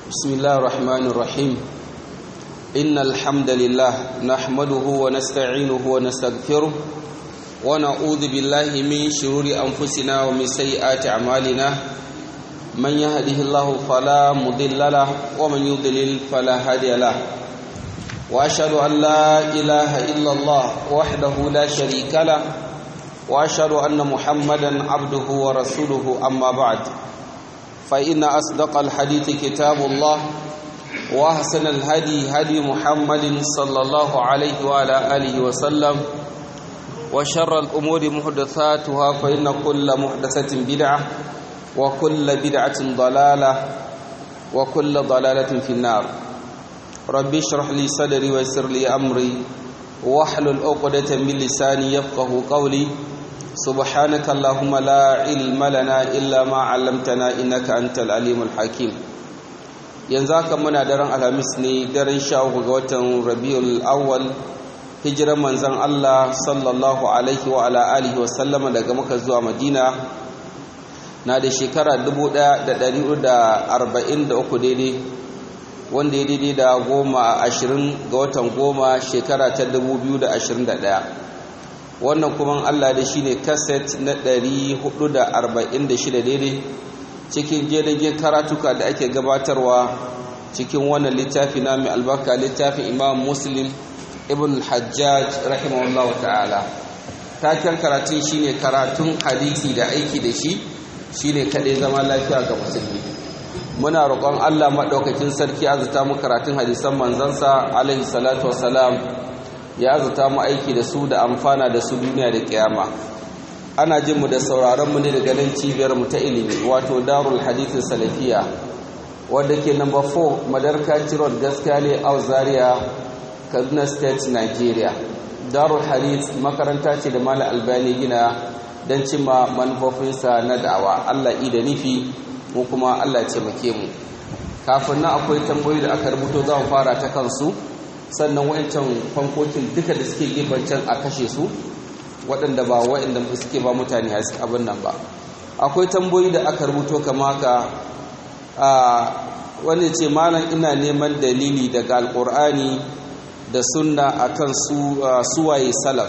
بسم الله الرحمن الرحيم إن الحمد لله نحمده ونستعينه ونستغفره ونعوذ بالله من شرور أنفسنا ومن سيئات أعمالنا من يهده الله فلا مضل له ومن يضلل فلا هادي له وأشهد أن لا إله إلا الله وحده لا شريك له وأشهد أن محمدا عبده ورسوله أما بعد فإن أصدق الحديث كتاب الله وأحسن الهدي هدي محمد صلى الله عليه وعلى آله وسلم وشر الأمور محدثاتها فإن كل محدثة بدعة وكل بدعة ضلالة وكل ضلالة في النار ربي اشرح لي صدري ويسر لي أمري واحلل عقدة من لساني يفقه قولي سبحانك اللهم لا علم لنا إلا ما علمتنا إنك أنت العليم الحكيم yanzu haka muna daren alhamis ne daren sha uku ga watan rabiul awwal hijiran manzon Allah sallallahu alaihi wa ala alihi wa sallama daga maka zuwa madina na da shekara 1443 daidai wanda ya daidai da goma ashirin ga watan goma shekara ta 2021 wannan kuma Allah da shi ne kaset na 446 daidai cikin jirgin karatuka da ake gabatarwa cikin wannan littafi na mai albarka littafin imam muslim ibn hajjaj rahimahullahu ta'ala taken karatun shine karatun hadisi da aiki da shi shine kaɗai zama lafiya ga musulmi muna roƙon Allah maɗaukakin sarki azuta mu karatun hadisan manzansa alaihi salatu wassalam ya azuta mu aiki da su da amfana da su duniya da kiyama ana jin mu da sauraron mu ne daga nan cibiyar mu ta ilimi wato Darul Hadith Salafiya wanda ke number 4 Madarka Road gaskiya ne a Zaria Kaduna State Nigeria Darul Hadith makaranta ce da Malam Albani gina don cimma manufofinsa na da'awa Allah da nufi mu kuma Allah ya taimake mu kafin nan akwai tambayoyi da aka rubuto za mu fara ta kansu sannan wa'ancan fankokin duka da suke gefen can a kashe su waɗanda ba waɗanda suke ba mutane abin nan ba akwai tambayoyi da aka rubuto kama ka a wanda ce malam ina neman dalili daga alƙur'ani da sunna akan suwaye salaf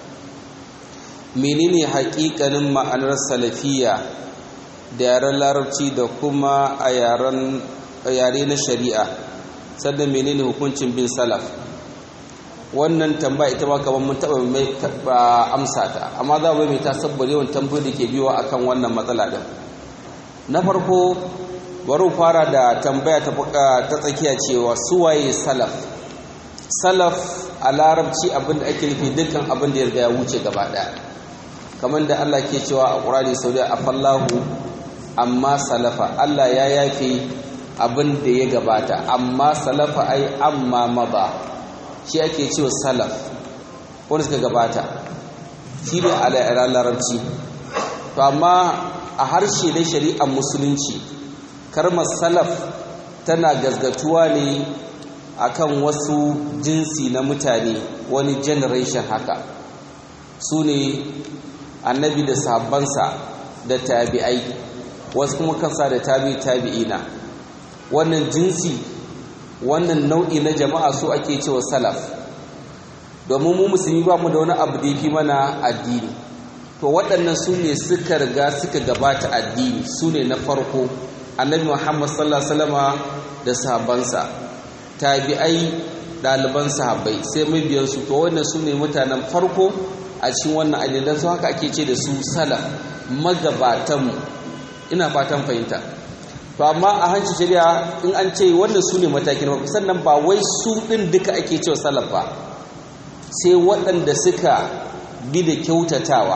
menene haƙiƙanin ma'anar salafiya da yaren larabci da kuma a yare na shari'a sannan menene hukuncin bin salaf wannan tambaya ita ma kamar mun taba mai amsa ta amma za mu mai ta saboda yawan tambayoyi da ke biyowa akan wannan matsala din na farko bari fara da tambaya ta ta tsakiya cewa suwaye salaf salaf a larabci abin da ake nufi dukkan abin da ya riga ya wuce gaba daya kamar da Allah ke cewa a Qur'ani sau da afallahu amma salafa Allah ya yafe abin da ya gabata amma salafa ai amma maza shi ake cewa salaf wanda suka gabata shi ne a larabci to amma a harshe na shari'ar musulunci karmar salaf tana gazgatuwa ne akan wasu jinsi na mutane wani generation haka su ne annabi da sahabbansa da tabi'ai wasu kuma kansa da tabi tabi'ina wannan jinsi wannan nau'i na jama'a su ake cewa salaf domin mu musulmi ba mu da wani abu da yafi mana addini to waɗannan su ne suka riga suka gabata addini su ne na farko annabi muhammad sallallahu alaihi wasallama da sahabbansa tabi'ai ɗaliban sahabbai sai mabiyansu to wannan su ne mutanen farko a cikin wannan addini su haka ake ce da su salaf magabatanmu ina fatan fahimta to amma a hancin shari'a in an ce wannan su ne matakin farko sannan ba wai su ɗin duka ake cewa salaf ba sai waɗanda suka bi da kyautatawa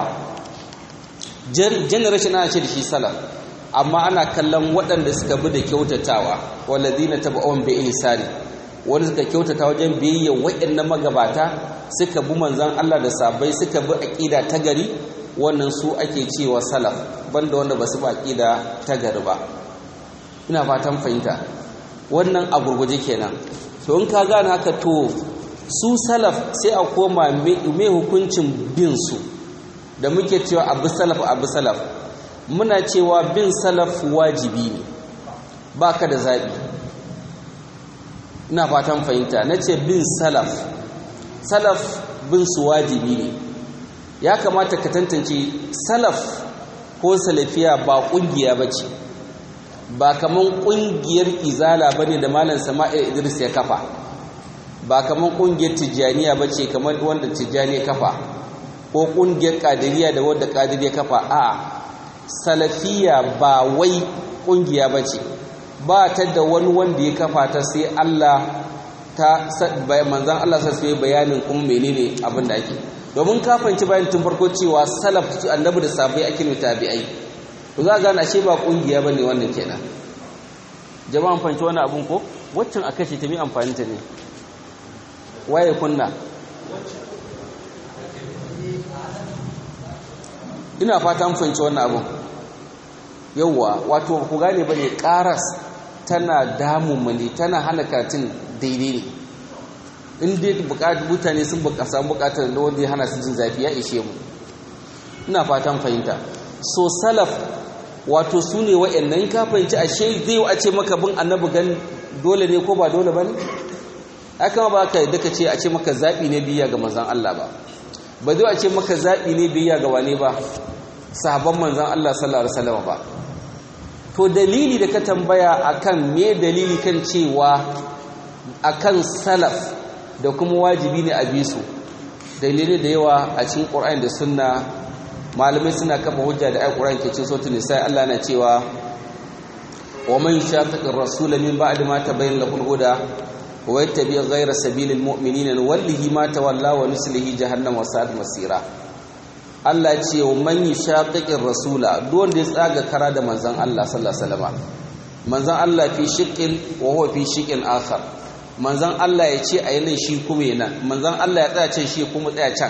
generation ana ce da shi salaf amma ana kallon waɗanda suka bi da kyautatawa walladina taba'un bi ihsani wanda suka kyautata wajen biyayya waɗannan magabata suka bi manzon Allah da sabai suka bi aqida ta gari wannan su ake cewa salaf banda wanda basu ba aqida ta gari ba ina fatan fahimta wannan a gurguje kenan to in ka gane haka to su salaf sai a koma mai hukuncin bin su da muke cewa abu salaf abu salaf muna cewa bin salaf wajibi ne baka da zaɓi ina fatan fahimta na ce bin salaf salaf bin su wajibi ne ya kamata ka tantance salaf ko salafiya ba ƙungiya ba ce ba kaman ƙungiyar izala ba ne da malam sama'il idris ya kafa ba kaman ƙungiyar tijjaniya ba ce kamar wanda tijjani ya kafa ko ƙungiyar ƙadiriya da wadda ƙadir ya kafa a salafiya ba wai ƙungiya ba ce ba ta da wani wanda ya kafa ta sai Allah ta manzan Allah sai bayanin kuma menene abin da ake domin kafanci bayan tun farko cewa salaf annabi da sabai ake ne tabi'ai to za gane ashe ba kungiya bane wannan kenan jama'an fanci wannan abun ko waccan a kashe ta mi amfani ta ne waye kunna ina fata an fanci wannan abun yauwa wato ku gane bane karas tana damun mali tana hana karatun daidai ne in dai mutane sun samu bukatar da wanda ya hana su jin zafi ya ishe mu ina fatan fahimta so salaf wato su ne wa'annan ka fahimci ashe zai a ce maka bin annabi gan dole ne ko ba dole ba ne aka ba ka yadda ka ce a ce maka zaɓi ne biya ga manzan Allah ba ba zai a ce maka zaɓi ne biya ga wane ba sahabban manzan Allah sallallahu alaihi wasallam ba to dalili da ka tambaya akan me dalili kan cewa akan salaf da kuma wajibi ne a bisu dalilai da yawa a cikin Qur'ani da Sunna malamai suna kafa hujja da ayat Qur'ani ke cikin suratul nisa Allah na cewa wa man shaqiqir rasul min ba'di ma tabayyana lahu al-huda wa yattabi ghayra sabilil mu'minina wallahi ma tawalla wa nuslihi jahannam wa sa'at masira Allah ce wa man shaqiqir rasula duk wanda ya tsaga kara da manzon Allah sallallahu alaihi wasallam manzon Allah fi shiqqin wa huwa fi shiqqin akhar manzan Allah ya ce a yi nan shi kuma yana manzan Allah ya tsaya can shi kuma tsaya can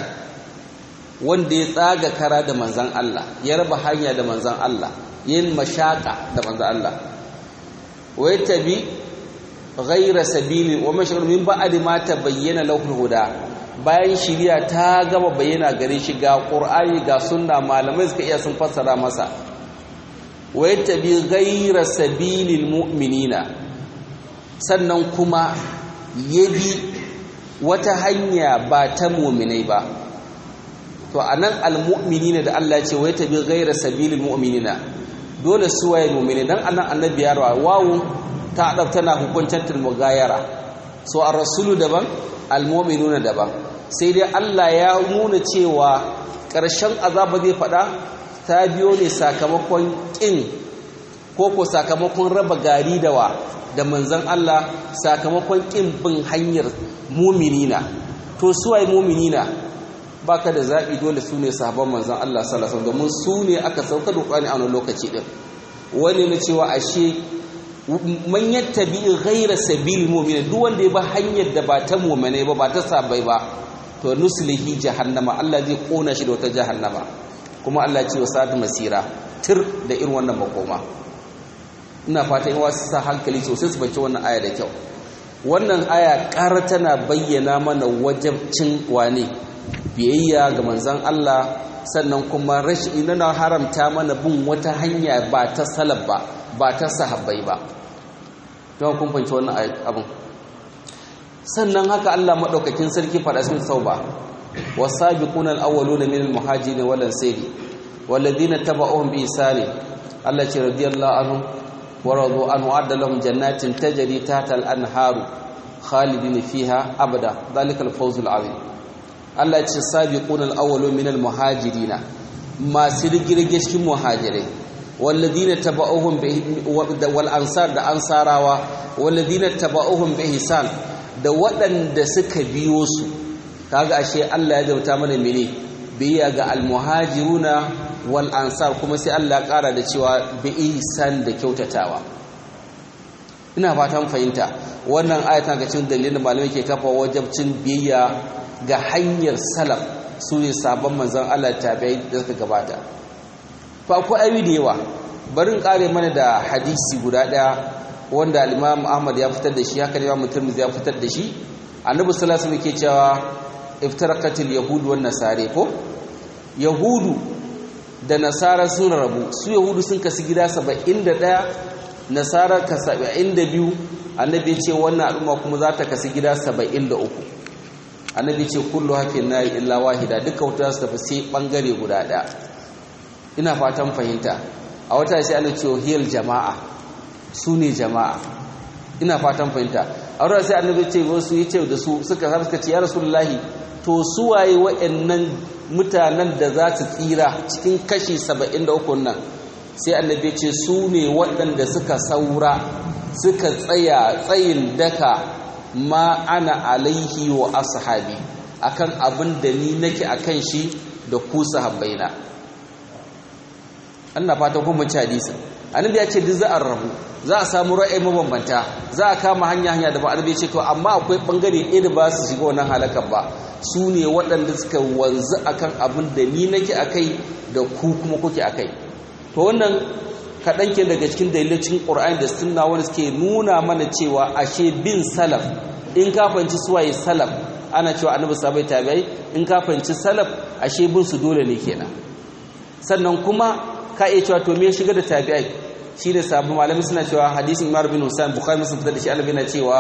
wanda ya tsaga kara da manzan Allah ya raba hanya da manzan Allah yin mashaka da manzan Allah wa ya tabi ghaira sabili wa mashakar min ba'adi ma ta bayyana lahul huda bayan shiriya ta gama bayyana gare shi ga qur'ani ga sunna malamai suka iya sun fassara masa wa ya tabi ghaira sabilil mu'minina sannan kuma ya bi wata hanya ba ta muminai ba to a nan almu'minina da Allah ce wai ta bi gaira sabilin mu'minina dole su waye mu'mini dan anan annabi ya rawa wawu ta adab tana hukuncantar mugayara so a rasulu daban almu'minuna daban sai dai Allah ya nuna cewa ƙarshen azaba zai faɗa ta biyo ne sakamakon ƙin ko ko sakamakon raba gari da wa da manzan Allah sakamakon ƙin bin hanyar muminina to suwaye muminina baka da zaɓi dole su ne sahabban manzan Allah sallallahu domin su ne aka sauka da Qur'ani a wani lokaci din wani ne cewa ashe man yattabi ghayra sabil mu'min duk wanda ya ba hanyar da ba ta mu'mine ba ba ta sabai ba to nuslihi jahannama Allah zai kona shi da wata jahannama kuma Allah ya ce wa sa'at masira tir da irin wannan makoma ina fata in wasu sa hankali sosai su bace wannan aya da kyau wannan aya ƙara tana bayyana mana wajabcin wane biyayya ga manzon Allah sannan kuma rashin na haramta mana bin wata hanya ba ta salaf ba ba ta sahabbai ba don kun fahimci wannan abin sannan haka Allah madaukakin sarki fada sun tauba wasabiquna alawwaluna minal muhajirin wal ansari walladhina tabauhum bi ihsan Allah ce radiyallahu anhum ورضوا عنه وعد لهم جنات تجري تحت الانهار خالدين فيها ابدا ذلك الفوز العظيم الله ya ce sabiqun al-awwalun min al-muhajirin masu rigirge cikin muhajirai walladina tabauhum wal ansar da ansarawa walladina tabauhum bi ihsan da waɗanda suka biyo su kaga ashe Allah ya dauta mana mene biya ga al-muhajiruna wal ansar kuma sai Allah ya ƙara da cewa bi ihsan da kyautatawa ina fatan fahimta wannan ayatan ga cikin dalilin malamai ke kafa wajabcin biyayya ga hanyar salaf su ne sabon manzon Allah tabi'ai da suka gabata fa akwai ayi da yawa barin kare mana da hadisi guda daya wanda al-Imam Ahmad ya fitar da shi haka ne Imam Tirmidhi ya fitar da shi Annabi sallallahu alaihi wasallam ke cewa iftaraqatil yahud wan nasare ko yahudu da nasara sun rabu su yahudu sun kasu gida 71 nasara ka 72 annabi ya ce wannan al'umma kuma za ta kasu gida 73 annabi ce kullu hafin nayi illa wahida duka wuta su tafi sai bangare guda ɗaya ina fatan fahimta a wata sai ana ce hiyal jama'a su ne jama'a ina fatan fahimta a wata sai annabi ce wasu ya ce da su suka har suka ce ya rasulullahi to su waye wa'annan mutanen da za su tsira cikin kashi 73 nan sai annabi ce su ne waɗanda suka saura suka tsaya tsayin daka ma ana alaihi wa ashabi akan abin da ni nake akan shi da ku sahabbaina Allah fata kun mun ci hadisi annabi ya ce duk za a rabu za a samu ra'ayi mabambanta za a kama hanya hanya da ba annabi ya ce to amma akwai bangare ɗaya da ba su shiga wannan halakar ba su ne waɗanda suka wanzu akan abin da ni nake akai da ku kuma kuke akai to wannan kaɗan ke daga cikin dalilin ƙur'ani da sunna wanda suke nuna mana cewa ashe bin salaf in ka fahimci suwaye salaf ana cewa annabi sabai tabi'ai in ka fahimci salaf ashe bin su dole ne kenan sannan kuma ka iya cewa to me shiga da tabi'ai shine sabu malami suna cewa hadisin Umar bin Husain Bukhari sun fitar da shi annabi na cewa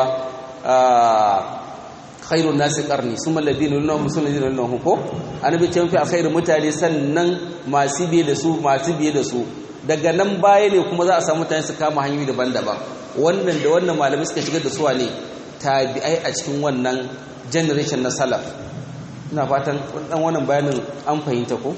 khairun nasi qarni summa alladhina yunahum summa alladhina yunahum ko annabi ce fi alkhairu mutane sannan masu biye da su masu biye da su daga nan baya ne kuma za a samu mutane su kama hanyoyi daban-daban wannan da wannan malamai suka shigar da suwa ne tabi'ai a cikin wannan generation na salaf ina fatan dan wannan bayanin an fahimta ko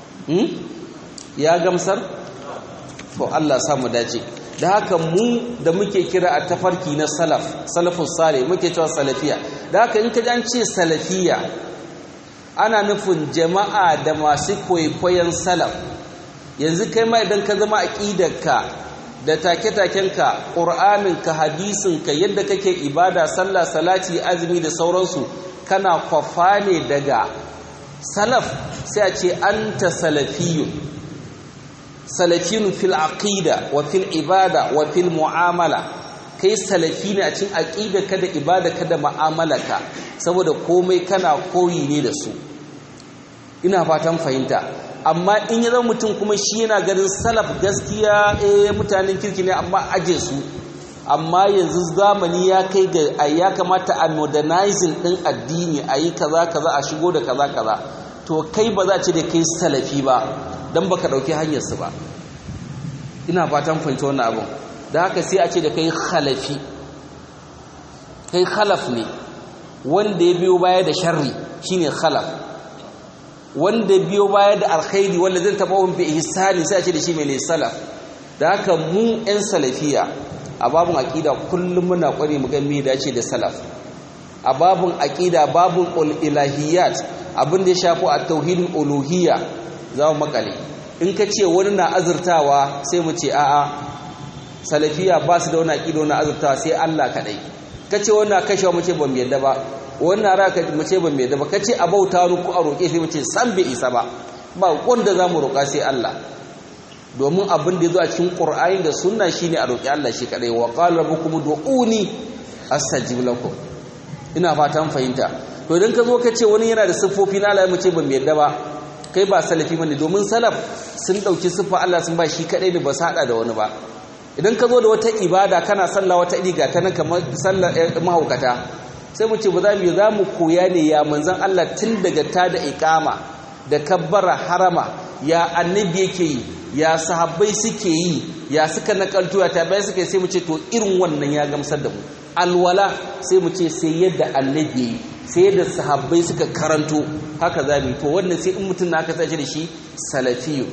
ya gamsar to Allah sa mu dace da haka mu da muke kira a tafarki na salaf salafus salih muke cewa salafiya da haka in ka ji an ce salafiya ana nufin jama'a da masu kwaikwayon salaf yanzu kai ma idan ka zama aqidarka da take-takenka ƙur'aninka hadisinka yadda kake ibada sallah salati azumi da sauransu kana kwafa ne daga salaf sai a ce anta salafiyun salafiyun fil aqida wa fil ibada wa fil mu'amala kai salafi ne a cikin aqidarka da ibadarka da mu'amalarka saboda komai kana koyi ne da su ina fatan fahimta amma in ya zama mutum kuma shi yana ganin salaf gaskiya eh mutanen kirki ne amma aje su amma yanzu zamani ya kai ga ya kamata a modernizing din addini a yi kaza kaza a shigo da kaza kaza to kai ba za a ce da kai salafi ba don baka dauki hanyar su ba ina fatan fahimta wannan abin da haka sai a ce da kai khalafi kai khalaf ne wanda ya biyo baya da sharri shine khalaf wanda biyo baya da alkhairi wanda zai taba wani bi ihsani sai a ce da shi mai salaf da haka mu ɗan salafiya a babun aqida kullum muna kware mu ga me dace da salaf a babun aqida babun ilahiyat abin da ya shafi a tauhidin uluhiyya za mu makale in ka ce wani na azurtawa sai mu ce a'a salafiya ba su da wani aqida wani azurtawa sai Allah kadai ka ce wani na kashewa mu ce ban yadda ba wannan raka mace ban mai da baka ce a bauta ruku a roƙe sai mace san bai isa ba ba wanda za mu roƙa sai Allah domin abin da ya zo a cikin ƙur'ani da sunna shine a roƙi Allah shi kadai wa qala rabbukum du'uni astajib lakum ina fatan fahimta to idan ka zo ka ce wani yana da siffofi na Allah mace ban yadda ba kai ba salafi bane domin salaf sun dauki siffa Allah sun ba shi kadai ne ba su hada da wani ba idan ka zo da wata ibada kana sallah wata idiga ta nan kamar sallar mahaukata sai mu ce ba za mu za mu koya ne ya manzan Allah tun daga ta da ikama da kabbara harama ya annabi yake yi ya sahabbai suke yi ya suka nakalto ya tabai suka sai mu ce to irin wannan ya gamsar da mu alwala sai mu ce sai yadda annabi yi sai yadda sahabbai suka karanto haka za mu to wannan sai in mutum na aka sace da shi salafiyu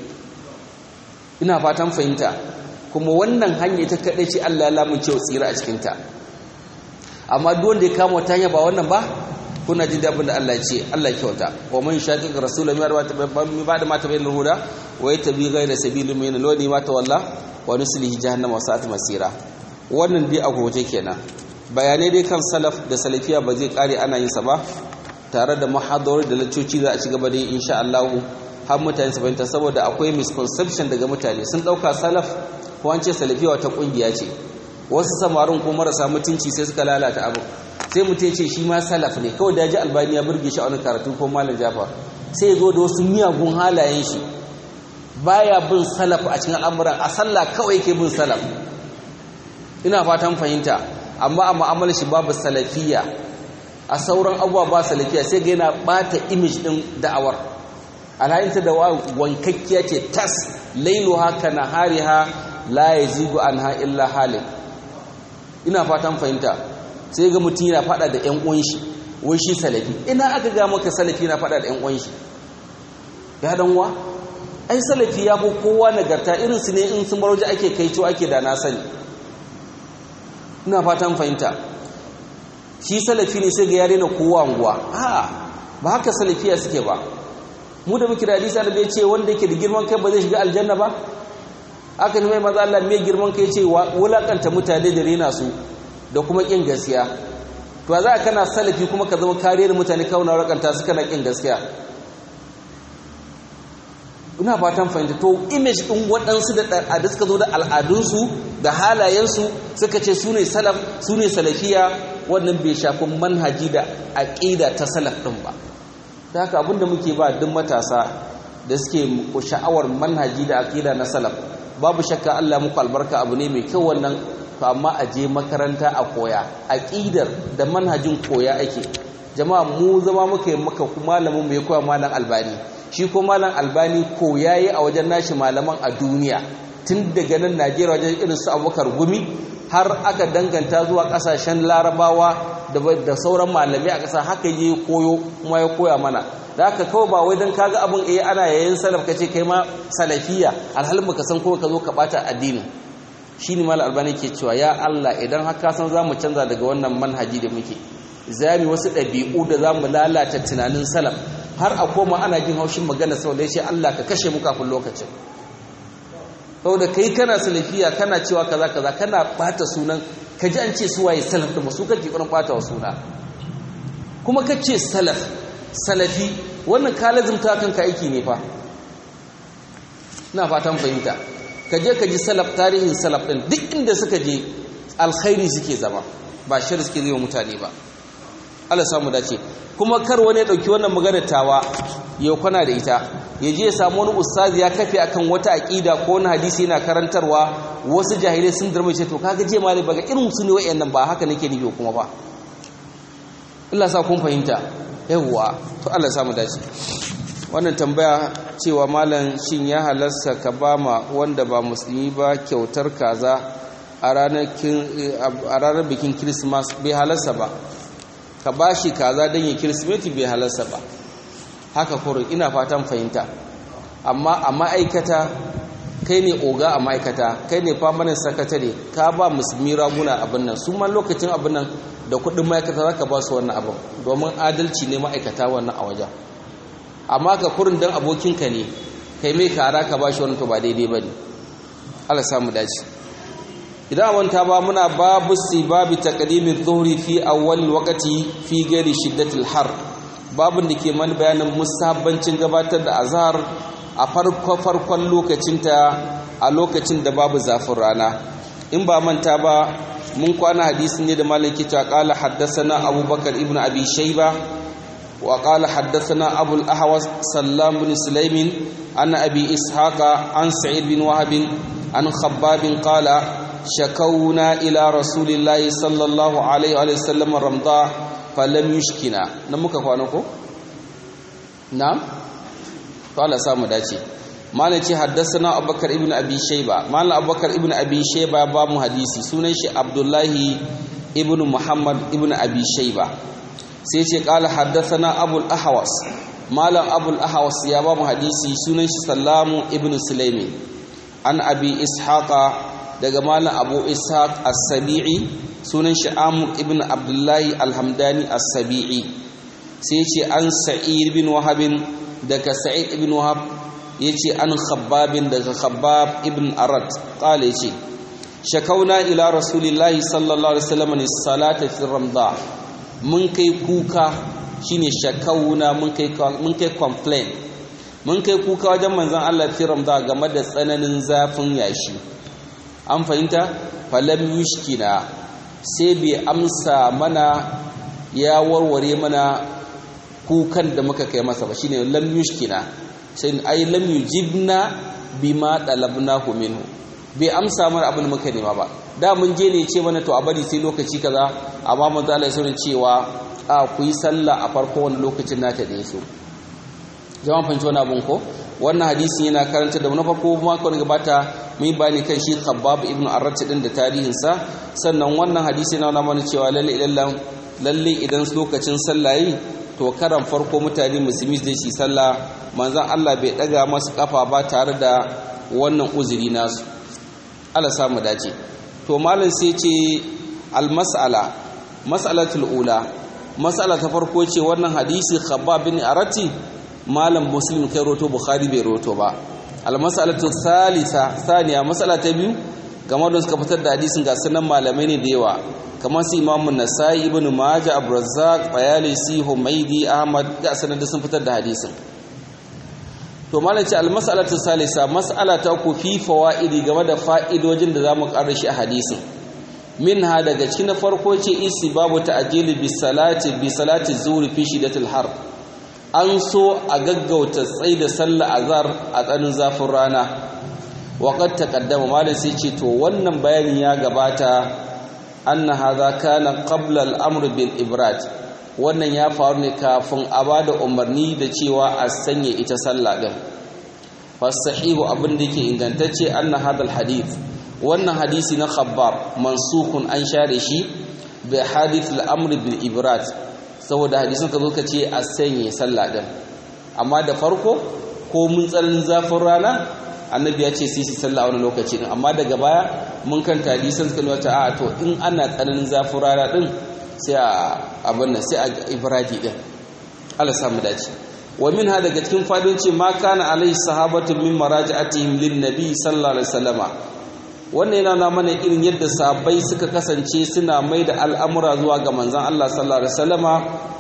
ina fatan fahimta kuma wannan hanya ta kaɗai ce Allah ya lamunce tsira a cikinta amma duk wanda ya kama wata hanya ba wannan ba kuna jin abin da Allah ce Allah ya kyauta wa man shaqiqa rasulan min ba'da ma tabayyana al-huda wa yattabi ghayra sabilil mu'minin lawni ma tawalla wa nuslihi jahannama wa sa'at masira wannan dai a goje kenan bayanai dai kan salaf da salafiya ba zai kare ana yin sa ba tare da muhadar da lacoci za a ci gaba da yi insha Allah har mutane su fahimta saboda akwai misconception daga mutane sun dauka salaf ko an ce salafiya wata kungiya ce wasu samarin ko marasa mutunci sai suka lalata abu sai mutum ce shi ma salaf ne kawai da ji albani ya burge shi a wani karatu ko malam jafar sai ya zo da wasu miyagun halayen shi baya bin salaf a cikin al'amuran a sallah kawai ke bin salaf ina fatan fahimta amma a mu'amalar shi babu salafiya a sauran abubuwa ba salafiya sai ga yana bata image din da'awar alhayin ta da wankakkiya ce tas lailuha ka nahariha la yazigu anha illa halik ina fatan fahimta sai ga mutum yana fada da ƴan uwan shi wai shi salafi ina aka ga maka salafi na fada da ƴan uwan shi ya dan wa ai salafi ya fi kowa nagarta irin su ne in sun baroji ake kaico ake da na sani ina fatan fahimta shi salafi ne sai ga yare na kowa anguwa a ba haka salafiya suke ba mu da muke da hadisi da ya ce wanda yake da girman kai ba zai shiga aljanna ba aka ne mai maza Allah mai girman kai ce wulakanta mutane da rena su da kuma kin gaskiya to za ka kana salafi kuma ka zama kariyar mutane kawo na wulakanta su kana kin gaskiya ina fatan fahimta to image din waɗansu da da suka zo da al'adunsu da halayensu suka ce su ne salaf su ne salafiya wannan bai shafi manhaji da aƙida ta salaf ɗin ba ta haka abinda muke ba duk matasa da suke sha'awar manhaji da aƙida na salaf babu shakka Allah muku albarka abu ne mai kyau wannan to amma a je makaranta a koya aƙidar da manhajin koya ake jama'a mu zama muka yi maka malamin mai koya malam albani shi ko malam albani ko yayi a wajen nashi malaman a duniya tun daga nan najeriya wajen irin su abubakar gumi har aka danganta zuwa kasashen larabawa da sauran malamai a ƙasa haka yi koyo kuma ya koya mana da haka kawai ba wai don kaga abin eh ana yayin salaf ka ce kai ma salafiya alhalin baka san kuma ka zo ka bata addinin shi ne malam albani ke cewa ya allah idan haka san za mu canza daga wannan manhaji da muke za mu wasu ɗabi'u da za mu lalata tunanin salaf har a koma ana jin haushin magana sau da ya ce Allah ka kashe mu kafin lokacin saboda kai kana salafiya kana cewa kaza kaza kana bata sunan ka ji an ce su waye salaf din su kake kurin bata wa suna kuma ka ce salaf salafi wannan ka lazimta kanka aiki ne fa ina fatan fahimta ka je ka ji salaf tarihin salaf din duk inda suka je alkhairi suke zama ba shir suke zai wa mutane ba Allah samu dace kuma kar wani ya dauki wannan maganar tawa ya kwana da ita ya je ya samu wani ustazi ya kafe akan wata aqida ko wani hadisi yana karantarwa wasu jahilai sun darma ce to kaga je malai baga irin su ne wayannan ba haka nake nufi kuma ba Allah sa kun fahimta yawwa to Allah samu dace wannan tambaya cewa malam shin ya halarsa ka ba ma wanda ba musulmi ba kyautar kaza a ranar bikin Christmas bai halarsa ba ka ba shi kaza don yi kirsimeti bai halarsa ba haka kurin ina fatan fahimta amma a ma'aikata kai ne oga a ma'aikata kai ne famanin sakatare ka ba musulmi raguna abin nan su ma lokacin abin nan da kudin ma'aikata za ka ba su wannan abin domin adalci ne ma'aikata wannan a wajen amma ka kurin don abokinka ne kai mai kara ka ba shi wannan to ba daidai ba ne Allah samu dace idan wanta ba muna babu sibabi taqdimin zuhri fi awwal waqti fi ghairi shiddatil har babun da ke man bayanin musabbancin gabatar da azhar a farko farkon lokacinta a lokacin da babu zafin rana in ba manta ba mun kwana hadisi ne da malaki ta qala haddathana abubakar ibnu abi shayba wa qala haddathana abul ahwas sallam bin sulaimin an abi ishaqa an sa'id bin wahab an khabbab qala shakawuna ila rasulillahi sallallahu alaihi wa sallam ramda falam yushkina nan muka kwana ko na'am to Allah samu dace malam ce haddathana abubakar ibn abi shayba malam abubakar ibn abi shayba ba mu hadisi sunan shi abdullahi ibn muhammad ibn abi shayba sai ce qala haddathana abul ahwas malam abul ahwas ya ba mu hadisi sunan shi sallamu ibn sulaimin an abi ishaqa daga malam abu ishaq as-sabi'i sunan shi amr ibn abdullahi alhamdani as-sabi'i sai ce an sa'id bin wahab daga sa'id ibn wahab yace an khabbab daga khabbab ibn arad qala yace shakauna ila rasulillahi sallallahu alaihi wasallam ni salata fi ramda mun kai kuka shine shakauna mun kai mun kai complain mun kai kuka wajen manzon Allah fi ramda game da tsananin zafin yashi an fahimta falam yushkina sai bai amsa mana ya warware mana kukan da muka kai masa ba shine lam yushkina sai ai lam yujibna bima talabnahu minhu bai amsa mana abin muka nema ba da mun je ne ce mana to a bari sai lokaci kaza amma manzo Allah ya sanar cewa a ku yi sallah a farko wani lokacin nata da yaso jama'an fahimci wani abun ko wannan hadisi yana karanta da na farko kuma kawai gabata mun yi bayani kan shi Khabbab ibn Arrat din da tarihinsa sannan wannan hadisi yana mana cewa lalle ilallan lalle idan lokacin sallah yi to karan farko mutane musulmi zai shi sallah manzon Allah bai daga masu kafa ba tare da wannan uzuri nasu Allah samu dace to malam sai ce al-mas'ala mas'alatul ula mas'ala ta farko ce wannan hadisi Khabbab bin Arati malam Muslim kai roto Bukhari bai roto ba al-mas'alatu thalitha thaniya mas'ala ta biyu game da suka fitar da hadisin ga sunan malamai ne da yawa kamar su Imam Nasai ibn Majah Abu Razzaq Bayalisi Humaydi Ahmad ga sanan da sun fitar da hadisin to malam ce al-mas'alatu salisa mas'ala ta ku fi fawaidi game da fa'idojin da zamu ƙara shi a hadisin minha daga cikin na farko ce isi babu ta'jili bi salati bi salati zuhri fi shidatil har an so a gaggauta tsai da sallah azhar a tsanin zafin rana wa qad taqaddama malam sai ce to wannan bayanin ya gabata anna hadha kana qabla al-amr bil ibrad wannan ya faru ne kafin a ba da umarni da cewa a sanya ita sallah din fasahihu abin da yake ingantacce anna hadal hadith wannan hadisi na khabbab mansukun an share shi bi hadith al-amr bil ibrad saboda hadisin ka zo ka ce a sanya sallah din amma da farko ko mun tsarin zafin rana annabi ya ce sai su sallah a wani lokaci din amma daga baya mun kanta hadisan suka nuna a to in ana tsananin zafin rana din sai a abin nan sai a ibradi din Allah samu dace wa minha daga cikin fadin ce ma kana alaihi sahabatu min maraji'atihim lin nabi sallallahu alaihi wasallama wannan yana na mana irin yadda sahabbai suka kasance suna mai da al'amura zuwa ga manzon Allah sallallahu alaihi wasallama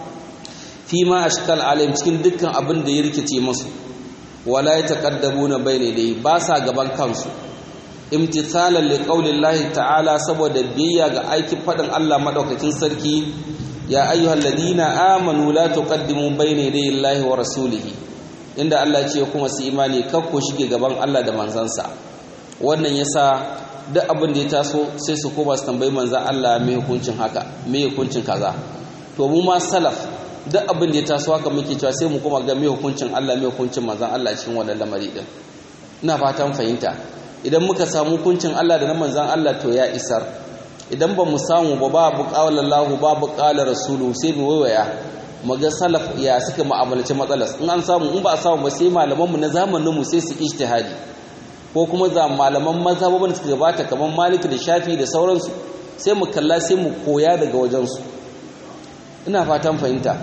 fi ma ashkal alaihim cikin dukkan abin da ya rikice musu wala yataqaddamuna bayna dai ba sa gaban kansu imtithalan liqaulillahi ta'ala saboda biyayya ga aikin fadin Allah madaukakin sarki ya ayyuhal ladina amanu la tuqaddimu bayna yaday Allahi wa rasulihi inda Allah ce kuma su imani kakko shige gaban Allah da manzansa wannan yasa duk abin da ya taso sai su koma su tambayi manzan Allah me hukuncin haka me hukuncin kaza to mu ma salaf duk abin da ya taso haka muke cewa sai mu koma ga me hukuncin Allah me hukuncin manzan Allah cikin wannan lamari din ina fatan fahimta idan muka samu hukuncin Allah da na manzan Allah to ya isar idan ba mu samu ba babu qawlan lahu babu qala rasulu sai mu waya maga salaf ya suka mu'amalaci matsalar in an samu in ba a samu ba sai malaman mu na zamanin mu sai su ijtihadi ko kuma za malaman mazhabban da suka gabata kamar Malik da Shafi da sauransu sai mu kalla sai mu koya daga wajen su ina fatan fahimta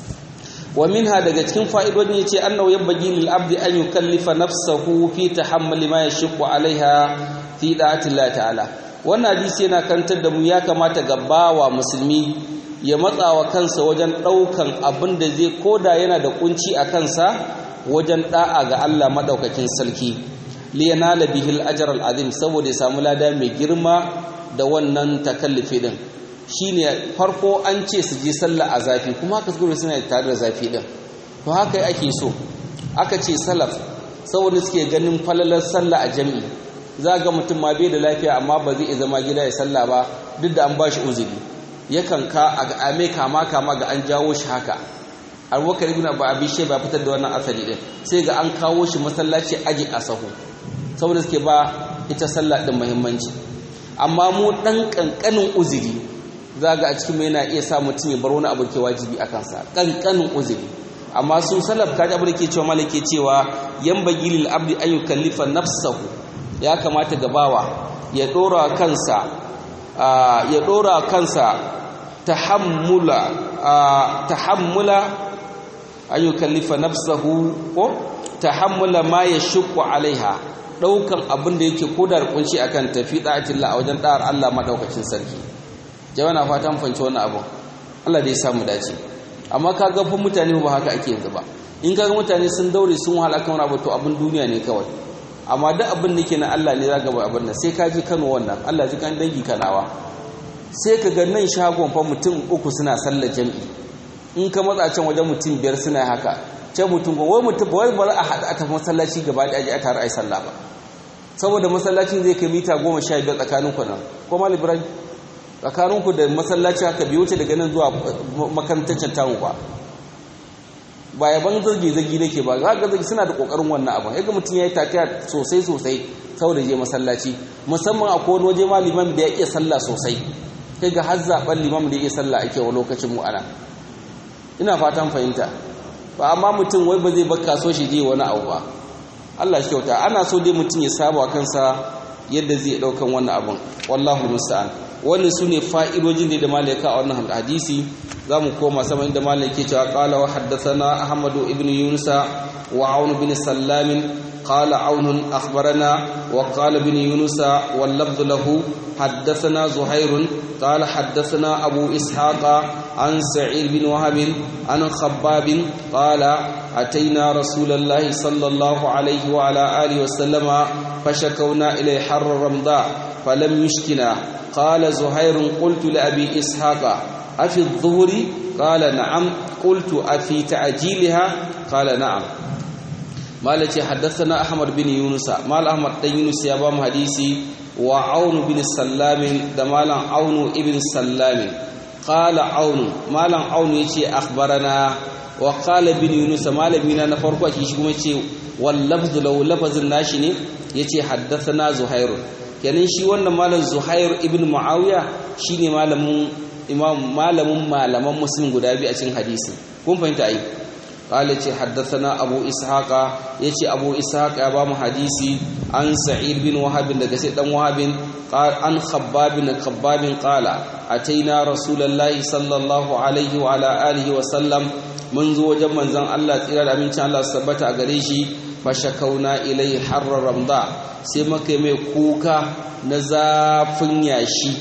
wa minha daga cikin fa'idodin yace annahu yabghi lil abdi an yukallifa nafsahu fi tahammuli ma yashqu alaiha fi da'ati Allah ta'ala wannan hadisi yana kantar da mu ya kamata ga bawa musulmi ya matsawa kansa wajen daukan abin da zai koda yana da kunci a kansa wajen da'a ga Allah madaukakin sarki li yanala bihil ajr al azim saboda ya samu lada mai girma da wannan takallufi din shine farko an ce su je sallah a zafi kuma haka suka suna tare da zafi din to haka ake so aka ce salaf saboda suke ganin falalar sallah a jami'i za ga mutum ma bai da lafiya amma ba zai zama gida ya sallah ba duk da an ba shi uzuri yakan ka a ame kama kama ga an jawo shi haka abubakar ibn abu abi ba fitar da wannan asali din sai ga an kawo shi masallaci aji a sahu saboda suke ba ita sallah din muhimmanci amma mu dan kankanin uzuri za ga a cikin mai yana iya sa mutum ya bar wani abu ke wajibi a kansa kankanin uzuri amma su salaf kaji abu da ke cewa malake cewa yan bagilil abdi an yukallifa nafsahu ya kamata gabawa ya dora kansa ya dora kansa tahammula tahammula an yukallifa nafsahu ko tahammula ma yashqu alaiha daukan abin da yake kodar kunci akan tafi da'atillah a wajen da'ar Allah madaukakin sarki jama'a na fatan fanci wannan abu Allah dai samu dace amma kaga fa mutane ba haka ake yanzu ba in kaga mutane sun daure sun wahala kan wani abu to abin duniya ne kawai amma duk abin da ke na Allah ne zaka ba abin nan sai ka ji Kano wannan Allah ji kan dangi kanawa sai ka ga nan shagon fa mutum uku suna sallar jami'i in ka matsa can wajen mutum biyar suna haka can mutum ko wai mutum wai ba a hada ta masallaci gaba da aje a tare ai sallah ba saboda masallacin zai kai mita goma sha biyar tsakanin ku nan ko mal ibrahim tsakanin ku da masallaci haka biyu wuce daga nan zuwa makarantaccen tamu ba ba yaban zargi zargi nake ba za ga zargi suna da kokarin wannan abin yaga mutum ya yi tafiya sosai sosai saboda je masallaci musamman a kowane waje ma liman da ya iya sallah sosai kai ga har zaben liman da ya iya sallah ake wa lokacin mu ana ina fatan fahimta ba amma mutum wai ba zai bar kaso shi je wani abu ba Allah shi kyauta ana so dai mutum ya saba kansa yadda zai daukan wannan abun wallahu musta'an wannan sune fa'idojin da malaka a wannan hadisi zamu koma sama inda malaka yake cewa qala wa haddathana ahmad ibn yunus wa aun bin sallam qala aun akhbarana wa qala ibn yunus wal lafdh lahu حدثنا زهير قال حدثنا أبو إسحاق عن سعيد بن وهب عن خباب قال أتينا رسول الله صلى الله عليه وعلى آله وسلم فشكونا إليه حر رمضاء فلم يشكنا قال زهير قلت لأبي إسحاق أفي الظهر قال نعم قلت أفي تعجيلها قال نعم مالك حدثنا أحمد بن يونس مال أحمد بن يونس يا بام حديثي وعون بن سلام دمالا عون ابن سلام قال عون مالا عون يتي أخبرنا وقال بن يونس مال بنا نفرقوا شي kuma yace wal lafz law lafazin nashi ne yace haddathana zuhair kenan shi wannan malam zuhair ibn muawiya shine malamin imam malamin malaman muslim guda biyu a cikin hadisi kun fahimta ai قال يتي حدثنا أبو إسحاق يتي أبو إسحاق أبام حديثي عن سعيد بن وهب دقسي دم وهب قال عن خباب خباب قال أتينا رسول الله صلى الله عليه وعلى آله وسلم منذ وجب من زن الله تيرا أمين شاء الله ثبت أغريشي فشكونا إليه حر رمضاء سيما كمي كوكا نزاف ياشي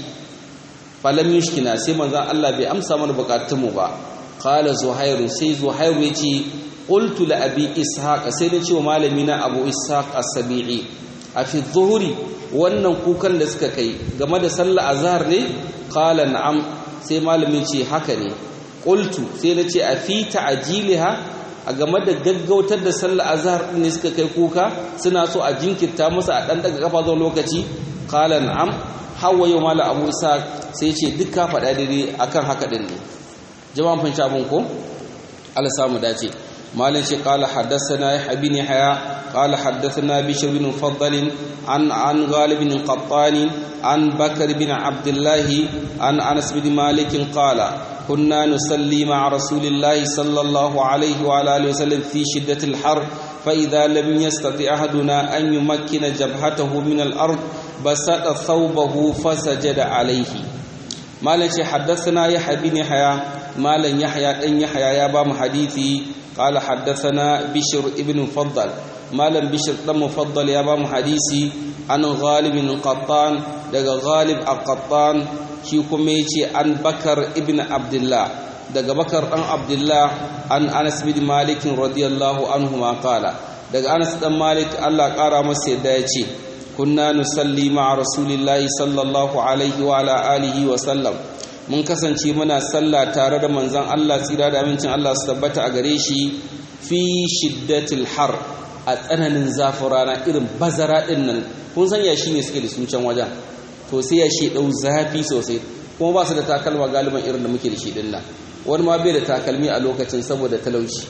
فلم يشكنا سيما زن الله بأمسا من بقاتمو با qala zuhairu sai zuhairu yace qultu la abi ishaq sai na ce wa malami na abu ishaq as-sabi'i a fi dhuhri wannan kukan da suka kai game da sallar azhar ne qala na'am sai malamin ce haka ne qultu sai na ce a fi ta'jiliha a game da gaggautar da sallar azhar din ne suka kai kuka suna so a jinkirta musu a dan daga kafa zuwa lokaci qala na'am hawa yau malam abu ishaq sai ce duk ka faɗa daidai akan haka din ne jama'an fanci abin ko Allah samu dace malin shi qala haddathana ibn haya qala haddathana bishr bin mufaddal an an ghalib bin qattan an bakr bin abdullah an anas bin malik qala كنا نصلي مع رسول الله صلى الله عليه وعلى اله وسلم في شده الحر فاذا لم يستطع احدنا ان يمكن جبهته من الارض بسط ثوبه فسجد عليه مالك حدثنا يحيى بن يحيى مالن يحيى دن يحيى يا بام حديثي قال حدثنا بشر ابن مفضل مالن بشر دن مفضل يا بام حديثي عن غالب القطان daga غالب القطان shi kuma yace an bakar ibn abdullah daga bakar dan abdullah an anas bin malik radiyallahu anhu ma qala daga anas dan malik Allah kara masa yadda yace kunna nusalli ma'a rasulillahi sallallahu alaihi wa ala alihi wa sallam mun kasance muna sallah tare da manzon Allah tsira da amincin Allah su tabbata a gare shi fi shiddatil har a tsananin zafin rana irin bazara din nan kun san ya shine suke da su can wajen to sai ya shi dau zafi sosai kuma ba su da takalma galiban irin da muke da shi din nan wani ma bai da takalmi a lokacin saboda talauci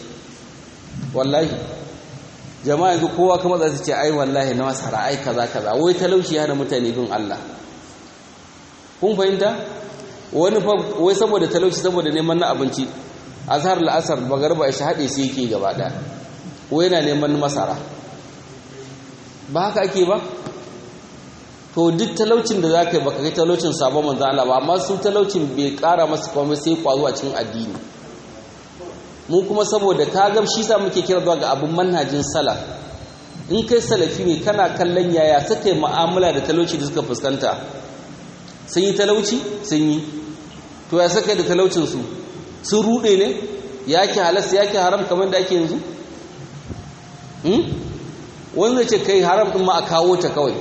wallahi jama'a yanzu kowa kuma za su ce ai wallahi na masara ai kaza kaza wai talauci ya hana mutane bin Allah kun fahimta wani fa wai saboda talauci saboda neman na abinci azhar la'asar bagarba ya shahade sai yake gaba daya wai yana neman masara ba haka ake ba to duk talaucin da zaka yi baka kai talaucin sabon manzo Allah ba amma su talaucin bai kara masa komai sai kwazo a cikin addini mu kuma saboda kagam shi sa muke kira zuwa ga abun manhajin salaf in kai salafi ne kana kallon yaya suka yi mu'amala da talauci da suka fuskanta sun yi talauci sun yi to ya suka da talaucinsu sun rude ne yake halas yake haram kamar da ake yanzu wanda ce kai haram ɗin ma a kawo ta kawai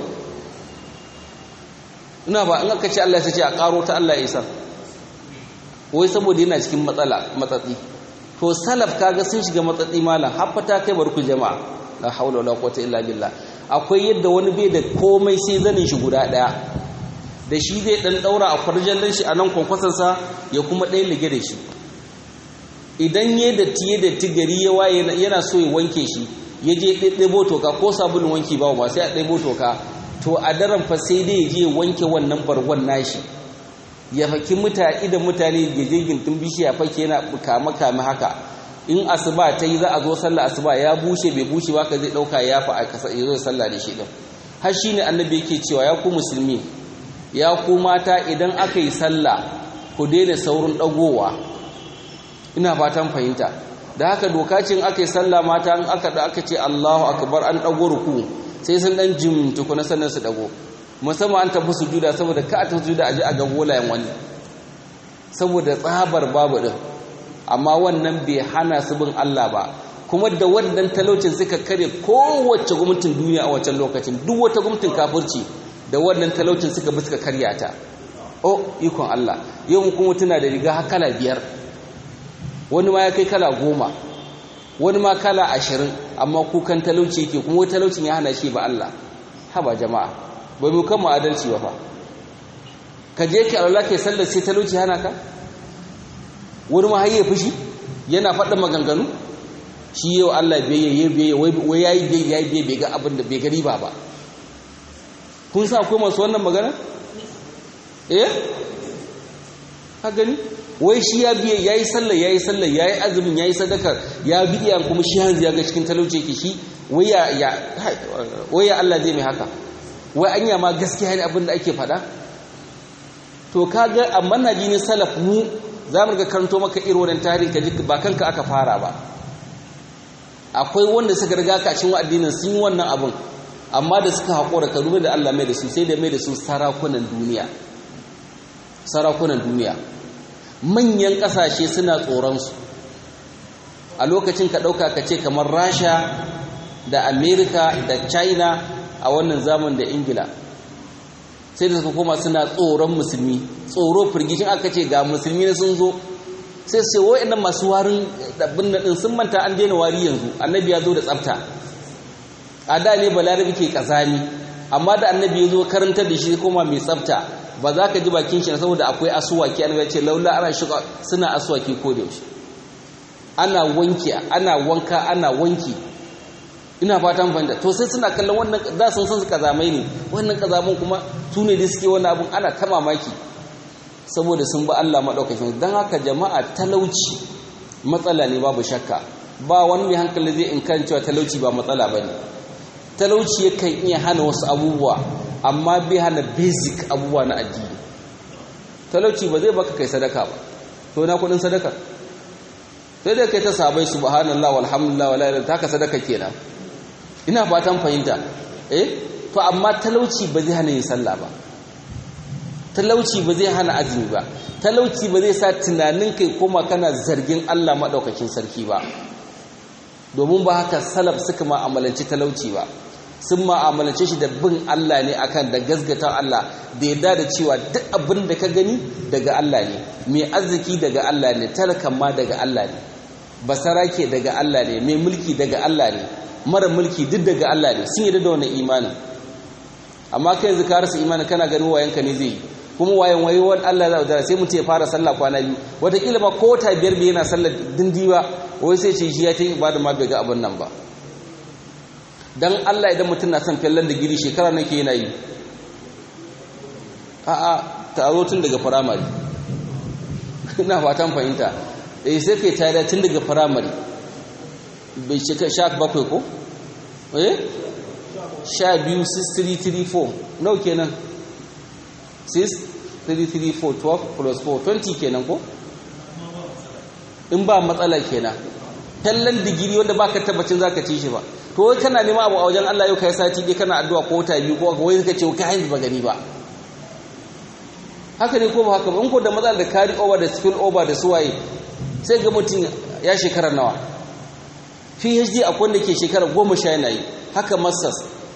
ina ba in aka ce Allah ya ce a ƙaro ta Allah ya isa wai saboda yana cikin matsala matsatsi to salaf kaga sun shiga matsatsi malam haffa ta kai barku jama'a la haula wala quwwata illa billah akwai yadda wani bai da komai sai zanin shi guda ɗaya da shi zai ɗan ɗaura a kwarjallan shi a nan kwankwasarsa ya kuma ɗaya lige da shi idan ya datti ya datti gari ya waye yana so ya wanke shi ya je ɗaiɗaibo toka ko sabulun wanki ba ba sai a ɗaibo toka to a daren fa sai dai ya je wanke wannan bargon nashi ya faki mutane idan mutane ya je gintun bishiya fake yana kama kama haka in asuba ta yi za a zo sallah asuba ya bushe bai bushe ba ka zai ɗauka ya fa a kasa ya zo sallah da shi ɗin har shi ne annabi yake cewa ya ku musulmi ya ku mata idan aka yi sallah ku daina saurin ɗagowa ina fatan fahimta da haka doka ce aka yi sallah mata an aka da aka ce Allahu akbar an dago ruku sai sun dan jim tukuna sannan su dago musamman an tafi sujuda saboda ka ta sujuda aje a gabo layan wani saboda tsabar babu din amma wannan bai hana su bin Allah ba kuma da wannan talaucin suka kare kowace gwamnatin duniya a wancan lokacin duk wata gwamnatin kafirci da wannan talaucin suka bi suka karya ta oh ikon Allah yau kuma tana da riga kala biyar wani ma ya kai kala goma wani ma kala ashirin amma kukan talauci ke kuma talaucin ya hana shi ba Allah haba jama'a bai mu kan adalci ba fa ka je ki Allah ke sallar sai talauci hana ka wani ma har ya fushi yana faɗin maganganu shi yau Allah bai yayi bai wai yayi bai yayi bai bai ga abin da bai gari ba ba kun sa akwai masu wannan magana eh ka gani wai shi ya biye ya yi sallar ya yi sallar ya yi azumin ya yi sadakar ya biya kuma shi hanzu ya ga cikin talauci yake shi wai ya Allah zai mai haka wai anya ma gaskiya ne abin da ake faɗa to kaga a manhaji ne salaf mu za mu ga karanto maka irin wannan tarihi ka ji ba kanka aka fara ba akwai wanda suka riga ka cikin addinin sun yi wannan abin amma da suka haƙura ka da Allah mai da su sai da mai da su sarakunan duniya sarakunan duniya manyan ƙasashe suna tsoronsu a lokacin ka ɗauka ka ce kamar rasha da amerika da china a wannan zaman da ingila sai da suka koma suna tsoron musulmi tsoro firgishin aka ce ga musulmi na sun zo sai sai wa'annan masu warin dabbin ɗin sun manta an daina wari yanzu annabi ya zo da tsafta a da ne balarabi ke kazani amma da annabi ya zo karantar da shi koma mai tsafta ba za ka ji bakin shi saboda akwai asuwaki annabi ya ce laula ana shiga suna asuwaki ko da yaushe ana wanki ana wanka ana wanki ina fatan fahimta to sai suna kallon wannan da sun san su kazamai ne wannan kazaman kuma su ne da suke wannan abun ana ta mamaki saboda sun ba Allah madaukakin dan haka jama'a talauci matsala ne babu shakka ba wani mai hankali zai in kan cewa talauci ba matsala bane talauci yakan iya hana wasu abubuwa amma bai hana basic abubuwa na addini talauci ba zai baka kai sadaka ba to na kudin sadaka sai dai kai ta sabai subhanallah walhamdulillah wala ilaha ta ka sadaka kenan ina fatan fahimta eh to amma talauci ba zai hana yin sallah ba talauci ba zai hana azumi ba talauci ba zai sa tunanin kai koma kana zargin Allah madaukakin sarki ba domin ba haka salaf suka ma'amalanci talauci ba sun ma'amalance shi da bin Allah ne akan da gazgata Allah da yadda da cewa duk abin da ka gani daga Allah ne mai arziki daga Allah ne talakan ma daga Allah ne basarake daga Allah ne mai mulki daga Allah ne mara mulki duk daga Allah ne sun yadda da wannan imanin amma kai yanzu ka rasa imanin kana ganin wayanka ne zai yi kuma wayan wayi wani Allah za da sai mutum ya fara sallah kwana biyu wataƙila ba ko ta biyar bai yana sallar dindi ba wai sai ce shi ya ta yi ibada ma bai ga abin nan ba dan Allah idan mutum na son fellon da giri shekara nake yana yi a'a taro tun daga firamare ina fatan fahimta eh sai kai tare tun daga firamare bai shekara sha bakwai ko eh sha biyu 6334 nau kenan 6334 12 plus 4 20 kenan ko in ba matsala kenan tallan digiri wanda baka tabbacin zaka ci shi ba to wai kana nema abu a wajen Allah yau kai sati dai kana addu'a ko ta biyu ko wai suka ce kai hanzu ba gani ba haka ne ko ba haka ba in ko da matsala da carry over da spill over da suwaye sai ga mutum ya shekara nawa PhD akwai wanda ke shekara goma sha yana yi haka masters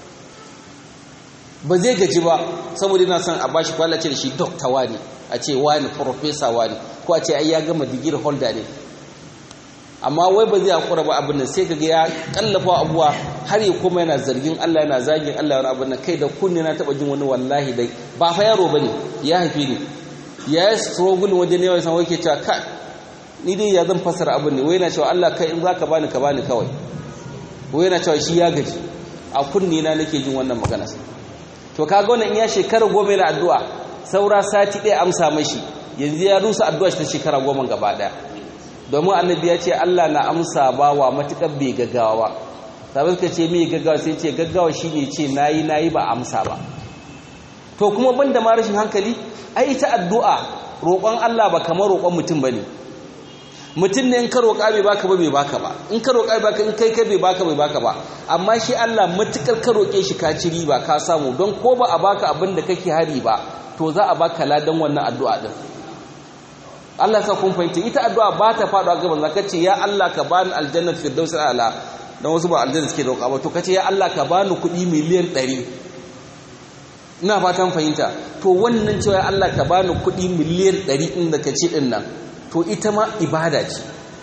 ba zai gaji ba saboda yana son a bashi kwalace da shi doctor wani a ce wani professor wani ko a ce ai ya gama digiri holder ne amma wai ba zai hakura ba abin nan sai kaga ya kallafa abuwa har ya kuma yana zargin Allah yana zagin Allah wani abin nan kai da kunne na taba jin wani wallahi dai ba fa yaro bane ya haife ni ya yi struggle wajen yawa san wai ke cewa ka ni dai ya zan fasara abin ne wai yana cewa Allah kai in zaka bani ka bani kawai wai yana cewa shi ya gaji a kunne na nake jin wannan magana to kaga wannan in ya shekara goma yana addu'a saura sati ɗaya amsa mashi yanzu ya rusa addu'a shi ta shekara goma gaba ɗaya domin annabi ya ce Allah na amsa ba wa matuƙar bai gaggawa ba sabai suka ce mai gaggawa sai ce gaggawa shine ce nayi nayi ba amsa ba to kuma banda ma rashin hankali ai ita addu'a roƙon Allah ba kamar roƙon mutum bane mutum ne in ka roƙa bai baka ba bai baka ba in ka roƙa bai baka in kai kai bai baka bai baka ba amma shi Allah matukar ka roƙe shi ka ci riba ka samu don ko ba a baka abin da kake hari ba to za a baka ladan wannan addu'a din Allah sa kun fahimta ita addu'a ba ta faɗo a gaban zaka ce ya Allah ka bani aljannat firdausil a'la dan wasu ba aljanna suke roƙa ba to kace ya Allah ka bani kuɗi miliyan 100 ina fatan fahimta to wannan cewa ya Allah ka bani kuɗi miliyan 100 din da kace din nan to ita ma ibada ce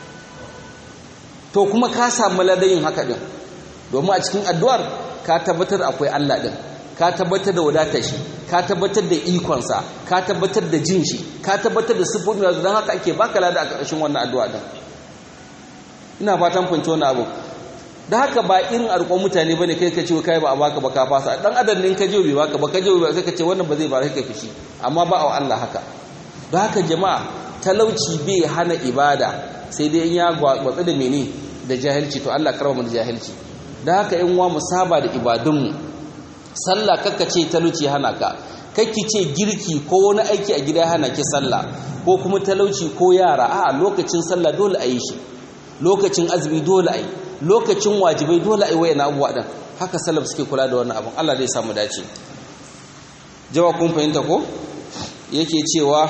to kuma ka samu ladayin haka din domin a cikin addu'ar ka tabbatar akwai Allah din ka tabbatar da wadatar shi ka tabbatar da ikonsa ka tabbatar da jin shi ka tabbatar da sifofin da don haka ake baka lada a ƙarshen wannan addu'a din ina fatan fahimci wannan abu da haka ba irin arƙon mutane bane kai ka ce kai ba a baka ba ka fasa dan adam ne ka je bai baka ba ka je bai sai ka ce wannan ba zai ba kai fishi amma ba wa Allah haka da haka jama'a talauci bai hana ibada sai dai in ya gwatsa da mene da jahilci to Allah karba mu da jahilci da haka in wa musaba da ibadunmu sallah kakka ce talauci hana ka kakki ce girki ko wani aiki a gida hana ki sallah ko kuma talauci ko yara a lokacin sallah dole a yi shi lokacin azumi dole a yi lokacin wajibai dole a yi wayan abubuwa ɗin haka salaf suke kula da wannan abin Allah zai samu dace jawa kun fahimta ko yake cewa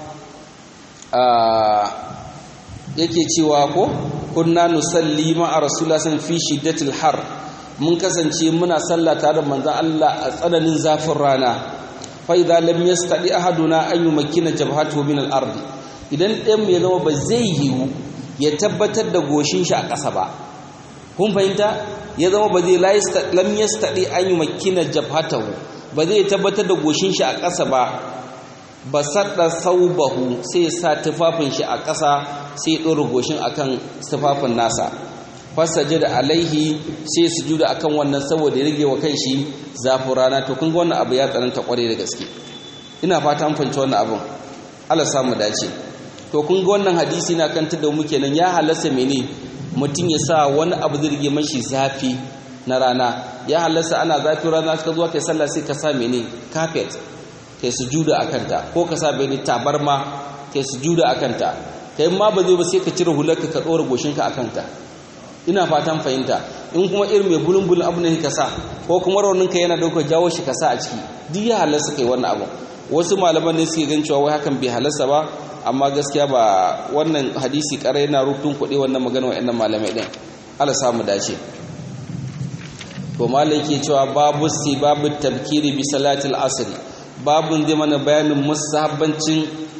yake cewa ko kunna nusalli ma'a rasulullah sun fi shiddatil har mun kasance muna sallah tare da manzon Allah a tsananin zafin rana fa idza lam yastadi ahaduna an yumakkina jabhatahu min al-ard idan ɗayan mai zama ba zai yiwu ya tabbatar da goshin shi a ƙasa ba kun fahimta ya zama ba zai lam yastadi an yumakkina jabhatahu ba zai tabbatar da goshin shi a ƙasa ba ba sadda saubahu sai sa tufafin shi a ƙasa sai ɗora goshin akan tufafin nasa fasaje da alaihi sai sujuda akan wannan saboda ya rage wa kanshi zafin rana to kun ga wannan abu ya tsananta kware da gaske ina fata an fahimci wannan abun Allah samu dace to kun ga wannan hadisi na kan da muke nan ya halasta mene mutum ya sa wani abu zai rage mashi zafi na rana ya halasta ana zafi rana ka zuwa kai sallah sai ka sa mene carpet kai sujuda akan ta ko ka sa mene tabarma kai sujuda akan ta kai ma ba zai ba sai ka cire hularka ka dora goshinka akan ta ina fatan fahimta in kuma irin mai bulun-bulun abu ne ka sa ko kuma rauninka yana dauka jawo shi ka sa a ciki duk ya halasta kai wannan abu wasu malaman ne suke gan cewa wai hakan bai halasta ba amma gaskiya ba wannan hadisi kare yana rubutun kuɗi wannan magana wa'annan malamai ɗin ala samu dace to malai ke cewa babu si babu tabkiri bi salatil asr babun zai mana bayanin musabbancin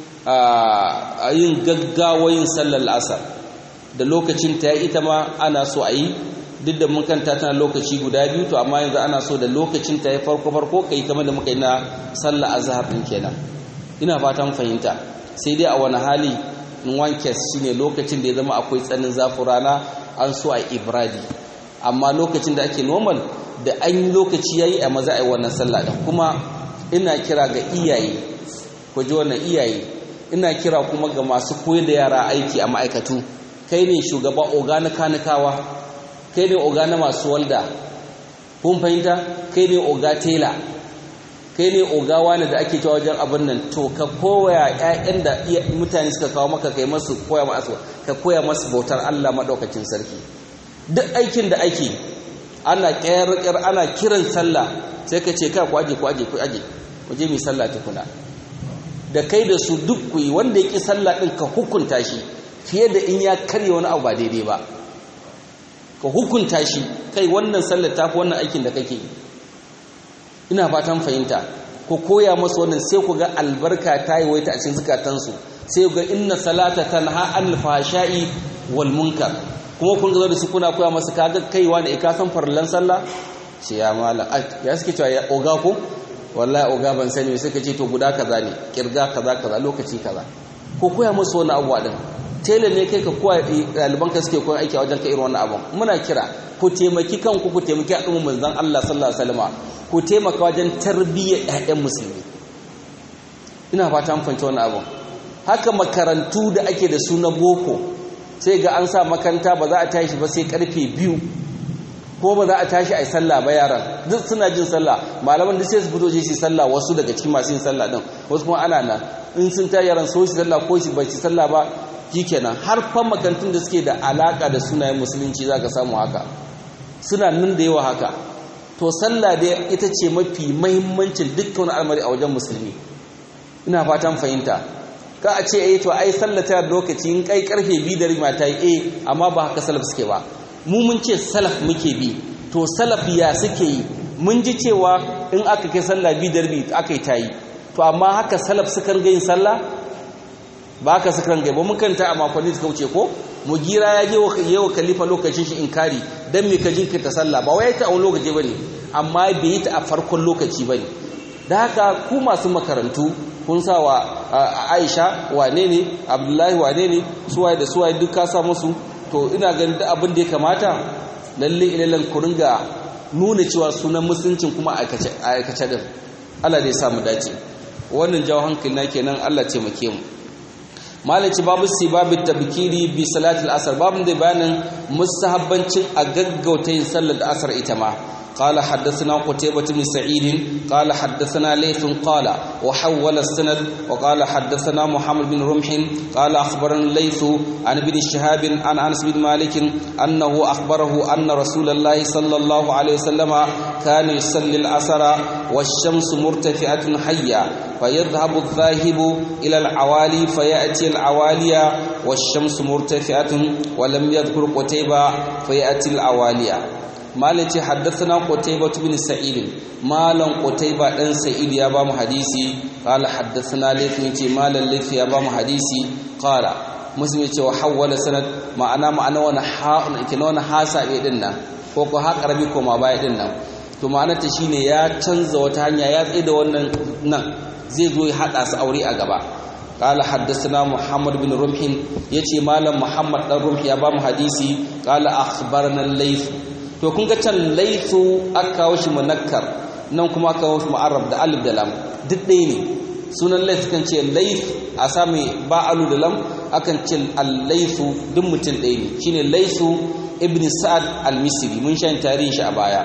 a yin gaggawa yin sallar asar da lokacin ta ita ma ana so a yi duk da mun kanta tana lokaci guda biyu to amma yanzu ana so da lokacin ta ya farko farko kai kamar da muka yi na sallar azhar din kenan ina fatan fahimta sai dai a wani hali in one case shine lokacin da ya zama akwai tsanin zafin rana an so a ibradi amma lokacin da ake normal da an yi lokaci yayi a maza a yi wannan sallah din kuma ina kira ga iyaye ku ji wannan iyaye ina kira kuma ga masu koyar da yara aiki a ma'aikatu kai ne shugaba oga na kanikawa kai ne oga na masu walda kun fahimta kai ne oga tela kai ne oga wani da ake cewa wajen abin nan to ka koya ƴaƴan da mutane suka kawo maka kai masu koya masu ka koya masu bautar Allah madaukakin sarki duk aikin da ake ana ƙyar ana kiran sallah sai ka ce kai ku aje ku aje ku aje ku je mu sallah tukuna da kai da su duk ku yi wanda ya ki sallah din ka hukunta shi fiye da in ya karya wani abu ba daidai ba ka hukunta shi kai wannan sallar ta fi wannan aikin da kake ina fatan fahimta ku koya masu wannan sai ku ga albarka ta yi waita a cikin zukatansu sai ku ga inna salata tanha an fashai wal munkar kuma kun ga da su kuna koya masu kaga kaiwa ne ka san farallan sallah ce ya mala ya suke cewa ya oga ko wallahi oga ban sani sai ka ce to guda kaza ne kirga kaza kaza lokaci kaza ko koya musu wani abuwa din tele ne kai ka koya ɗaliban ka suke koyan aiki a wajen ka irin wannan abun muna kira ku taimaki kanku ku taimaki al'ummar manzon Allah sallallahu alaihi wasallam ku taimaka wajen tarbiyyar ƴaƴan musulmi ina fata an fahimci wannan abun haka makarantu da ake da su na boko sai ga an sa makaranta ba za a tashi ba sai karfe biyu ko ba za a tashi a yi sallah ba yaran duk suna jin sallah malaman duk sai su fito shi sallah wasu daga cikin masu yin sallah din wasu kuma ana nan in sun ta yaran so shi sallah ko shi bai ci sallah ba kenan har fa makarantun da suke da alaka da sunayen musulunci za ka samu haka suna nan da yawa haka to sallah dai ita ce mafi mahimmancin dukkan al'amari a wajen musulmi ina fatan fahimta ka a ce eh to ai sallah ta lokaci in kai karfe 2 da rima ta yi eh amma ba haka salaf suke ba mu mun ce salaf muke bi to salaf ya suke yi mun ji cewa in aka kai sallah 2 da rabi aka yi ta yi to amma haka salaf suka ringa yin sallah ba haka suka ringa ba mun kanta a makonni suka wuce ko mugira ya je wa khalifa lokacin shi inkari dan me ka jinkirta sallah ba wai ta a wani lokaci bane amma bai yi ta a farkon lokaci bane da haka ku masu makarantu kun sa wa Aisha wane ne Abdullahi wane ne suwaye da suwaye duk ka sa musu to ina ganin duk abin da ya kamata lalle ilalan ku ringa nuna cewa sunan musuluncin kuma a aikace din Allah da ya samu dace wannan jawo hankali na kenan Allah taimake mu malaci babu sibabit tabkiri bi salatil asr babun da bayanin mustahabbancin a gaggauta yin sallar asar ita ma قال حدثنا قتيبة بن سعيد قال حدثنا ليث قال وحول السند وقال حدثنا محمد بن رمح قال أخبرنا الليث عن ابن شهاب عن أنس بن مالك أنه أخبره أن رسول الله صلى الله عليه وسلم كان يصلي العصر والشمس مرتفعة حية فيذهب الذاهب إلى العوالي فيأتي العوالي والشمس مرتفعة ولم يذكر قتيبة فيأتي العوالي malaci haddathana qutaybah bin sa'id malan qutaybah dan sa'id ya ba mu hadisi qala haddathana layth yace malan layth ya ba mu hadisi qala muslim yace wa hawala sanad ma'ana ma'ana wani ha'un kina wani hasa be din nan ko ko ha karabi ko ma baya din nan to ma'anar ta shine ya canza wata hanya ya tsaye da wannan nan zai zo ya hada su aure a gaba قال حدثنا محمد بن رمح يتي مالم محمد بن رمح يا بام حديثي قال اخبرنا الليث to kun ga can laifu aka kawo shi munakkar nan kuma aka kawo shi mu'arrab da alif da lam duk ɗaya ne sunan laif kan ce laif a sami ba alu da lam akan ce al-laifu duk mutum ɗaya ne shine laifu ibn sa'ad al-misri mun shan tarihin shi a baya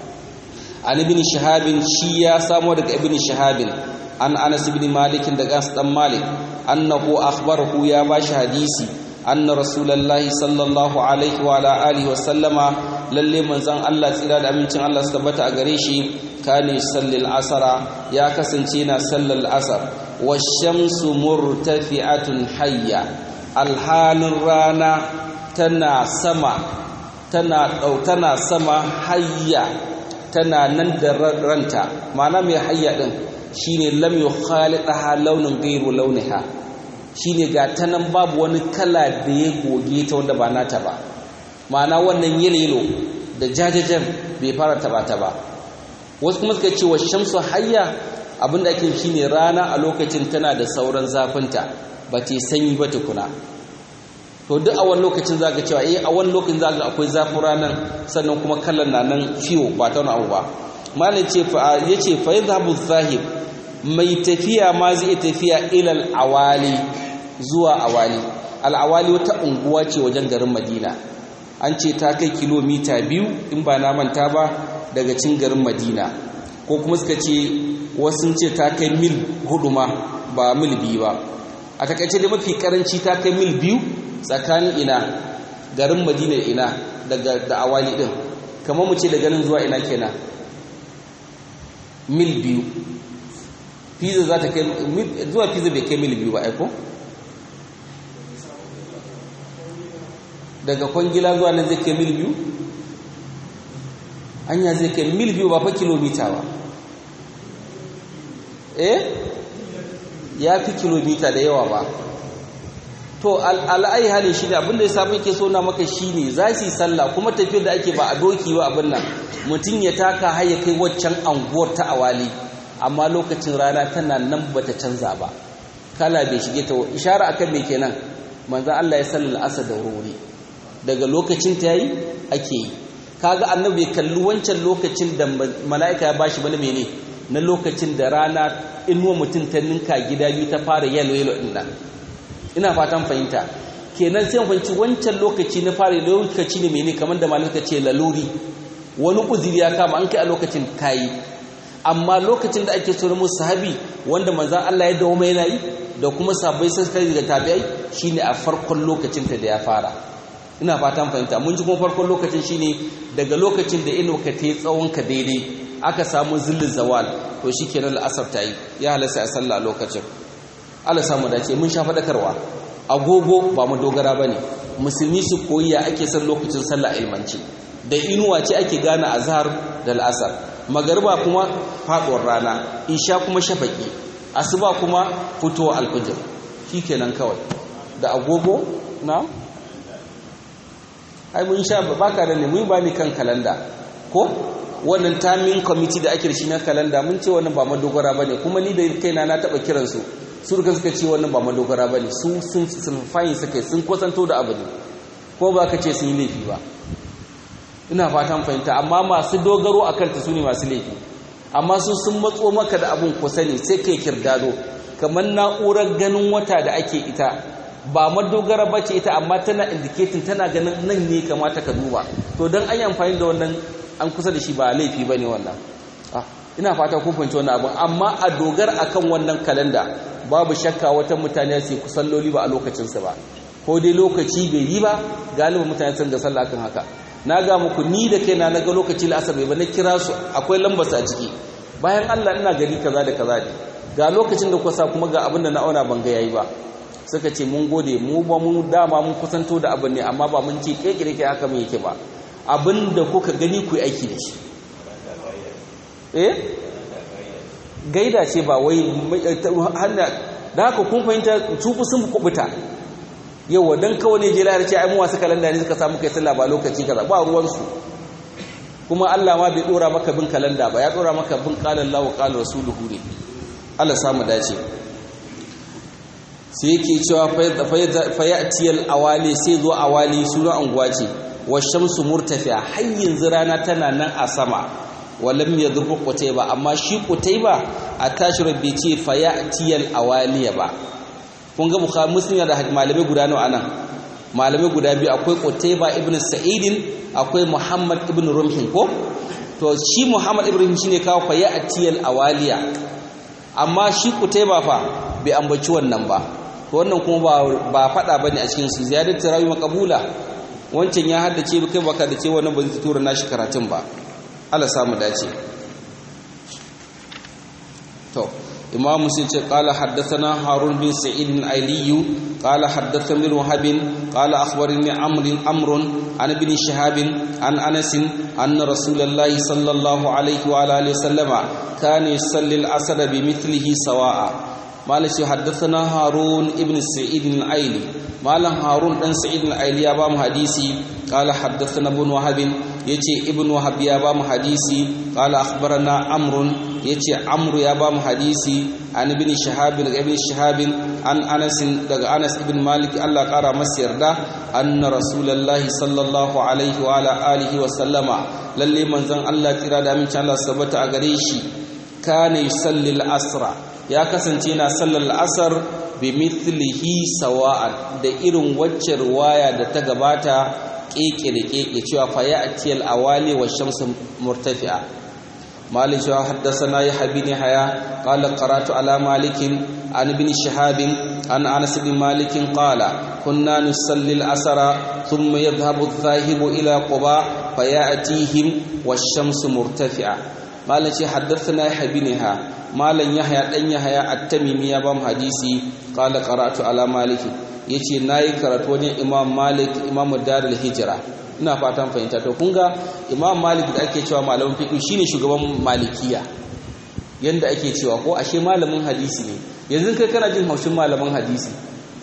an ibn shahabin shi ya samo daga ibn shahabin an anas ibn malik daga anas dan malik annahu akhbarahu ya bashi hadisi anna rasulullahi sallallahu alaihi wa ala alihi wa sallama lalle manzon Allah tsira da amincin Allah su tabbata a gare shi kane sallil asara ya kasance na sallal asar washamsu murtafi'atun hayya alhalin rana tana sama tana tana sama hayya tana nan da ranta ma'ana mai hayya din shine lam yukhalidaha launin ghairu launiha shine ga ta nan babu wani kala da ya goge ta wanda ba nata ba ma'ana wannan yelo da jajajen bai fara taba ta ba wasu kuma suka ce wa shamsu hayya abinda ake shine rana a lokacin tana da sauran zafinta ba ta sanyi ba tukuna to duk a wani lokacin zaka cewa eh a wani lokacin zaka akwai zafin ranar sannan kuma kallon na nan fiyo ba ta wani abu ba malam ce fa yace fa yadhhabu zahib mai tafiya ma zai tafiya ilal awali zuwa awali al'awali wata unguwa ce wajen garin madina an ce ta kai kilomita biyu in ba na manta ba daga cin garin madina ko kuma suka ce wasu ce ta kai mil hudu ma ba mil biyu ba a takaice da mafi karanci ta kai mil biyu tsakanin ina garin madina ina daga da awali din kamar mu ce daga nan zuwa ina kenan mil biyu pizza za ta kai zuwa pizza bai kai mil biyu ba aiko daga kwangila zuwa nan zai kai mil biyu hanya zai kai mil biyu ba fa kilomita ba eh ya fi kilomita da yawa ba to al'ai hali shi ne abinda ya samu ke so na maka shi ne za su yi sallah kuma tafiyar da ake ba a doki ba abin nan mutum ya taka har ya kai waccan anguwar ta awali amma lokacin rana tana nan ba ta canza ba kala bai shige ta ishara akan me kenan manzon Allah ya sallar asar da wuri daga lokacin ta yi ake yi kaga annabi bai kalli wancan lokacin da mala'ika ya bashi bane mene na lokacin da rana inuwa mutum ta ninka gida biyu ta fara yalo yalo din nan ina fatan fahimta kenan sai fahimci wancan lokaci na fara lokaci ne mene kamar da malaka ce laluri wani uzuri ya kama an kai a lokacin kayi amma lokacin da ake so musu sahabi wanda manzon Allah ya dawo mai yana yi da kuma sabai sai kai daga tabi'ai shine a farkon lokacin ta da ya fara ina fatan fahimta mun ji kuma farkon lokacin shine daga lokacin da ino ka tayi tsawon ka daidai aka samu zillin zawal to shikenan al'asar ta yi ya halasta a sallah lokacin Allah samu dace mun sha fadakarwa agogo ba mu dogara bane musulmi su koyi ya ake san lokacin sallah ilmanci da inuwa ce ake gane azhar da al'asar magariba kuma faduwar rana isha kuma shafaki asuba kuma fitowar alfijir shikenan kawai da agogo na ai mun sha baka da ne mun ba ni kan kalanda ko wannan timing committee da ake da shi na kalanda mun ce wannan ba madogara bane kuma ni da kaina na taba kiran su su ruka suka ce wannan ba madogara bane su sun sun fayin suka sun kusanto da abu ne ko ba ka ce sun yi laifi ba ina fatan fahimta amma masu dogaro akan ta su ne masu laifi amma su sun matso maka da abun kusa ne sai kai kirdado kamar na'urar ganin wata da ake ita ba madogara ba ce ita amma tana indicating tana ganin nan ne kamata ka duba to don an yi amfani da wannan an kusa da shi ba laifi ba ne wannan ina fata kun fahimci wannan abin amma a dogar akan wannan kalanda babu shakka wata mutane su kusan loli ba a lokacinsa ba ko dai lokaci bai yi ba galibin mutane sun ga sallah kan haka na ga muku ni da kaina na ga lokaci la'asar bai ba na kira su akwai lambar a ciki bayan Allah ina gari kaza da kaza ne ga lokacin da kusa kuma ga abin da na auna ban ga yayi ba suka ce mun gode mu ba mu dama mun kusanto da abin ne amma ba mun ce kekire ke haka mun yake ba abin da kuka gani ku aiki da shi eh gaida ce ba wai hannu da haka kun fahimta tufu sun kubuta yau dan kawai ne jela ce ai mu wasu kalanda ne suka samu kai sallah ba lokaci kaza ba ruwansu kuma Allah ma bai dora maka bin kalanda ba ya dora maka bin qala Allah wa qala rasuluhu ne Allah samu dace sai yake cewa fayatiyal awali sai zo awali suna anguwa ce wa shamsu murtafiya har yanzu rana tana nan a sama walam yadhru qutayba amma shi qutayba a tashi rabbi ce fayatiyal awaliya ba kun ga bukhari muslim da malamai guda nawa anan malamai guda biyu akwai qutayba ibn sa'idin akwai muhammad ibn rumhin ko to shi muhammad ibn rumhin shine kawo fayatiyal awaliya amma shi qutayba fa bai ambaci wannan ba to wannan kuma ba fada bane a cikin su ziyadatu rawi maqbula wancan ya haddace kai baka da ce wannan ba zai tura nashi karatun ba Allah samu dace to imam muslim ce qala haddathana harun bin sa'id bin ayliyu qala haddathani wahab qala akhbarani amr amr an ibn shihab an anas anna rasulullah sallallahu alaihi wa alihi wasallama kana yusalli al-asr bimithlihi sawa'a malam shi haddathana harun ibn sa'id al-aili malam harun dan sa'id al-aili ya ba mu hadisi qala haddathana ibn wahab yace ibn wahab ya ba mu hadisi qala akhbarana amr yace amr ya ba mu hadisi an ibn shihab ibn shihab an anas daga anas ibn malik Allah kara masa yarda anna rasulullahi sallallahu alaihi wa ala alihi wa sallama lalle manzon Allah tira da amincin Allah sabata a gare shi kana yusalli al-asra ya kasance na sallar asar bi mithlihi sawa'an da irin wacce ruwaya da ta gabata keke da keke cewa fa ya'tiyal awali wa shamsu murtafi'a malik wa haddathana ya habini haya qala qara'tu ala malikin an ibn shihab an anas bin malik qala kunna nusalli al-asra thumma yadhhabu adh-dhahibu ila quba fa ya'tihim wa shamsu murtafi'a malik haddathana ya habini haya malam yahya dan yahya at-tamimi ya bam hadisi qala qara'tu ala malik yace nayi karatu wajen imam malik imam darul hijra ina fatan fahimta to kun ga imam malik da ake cewa malamin fiqh shine shugaban malikiya yanda ake cewa ko ashe malamin hadisi ne yanzu kai kana jin haushin malamin hadisi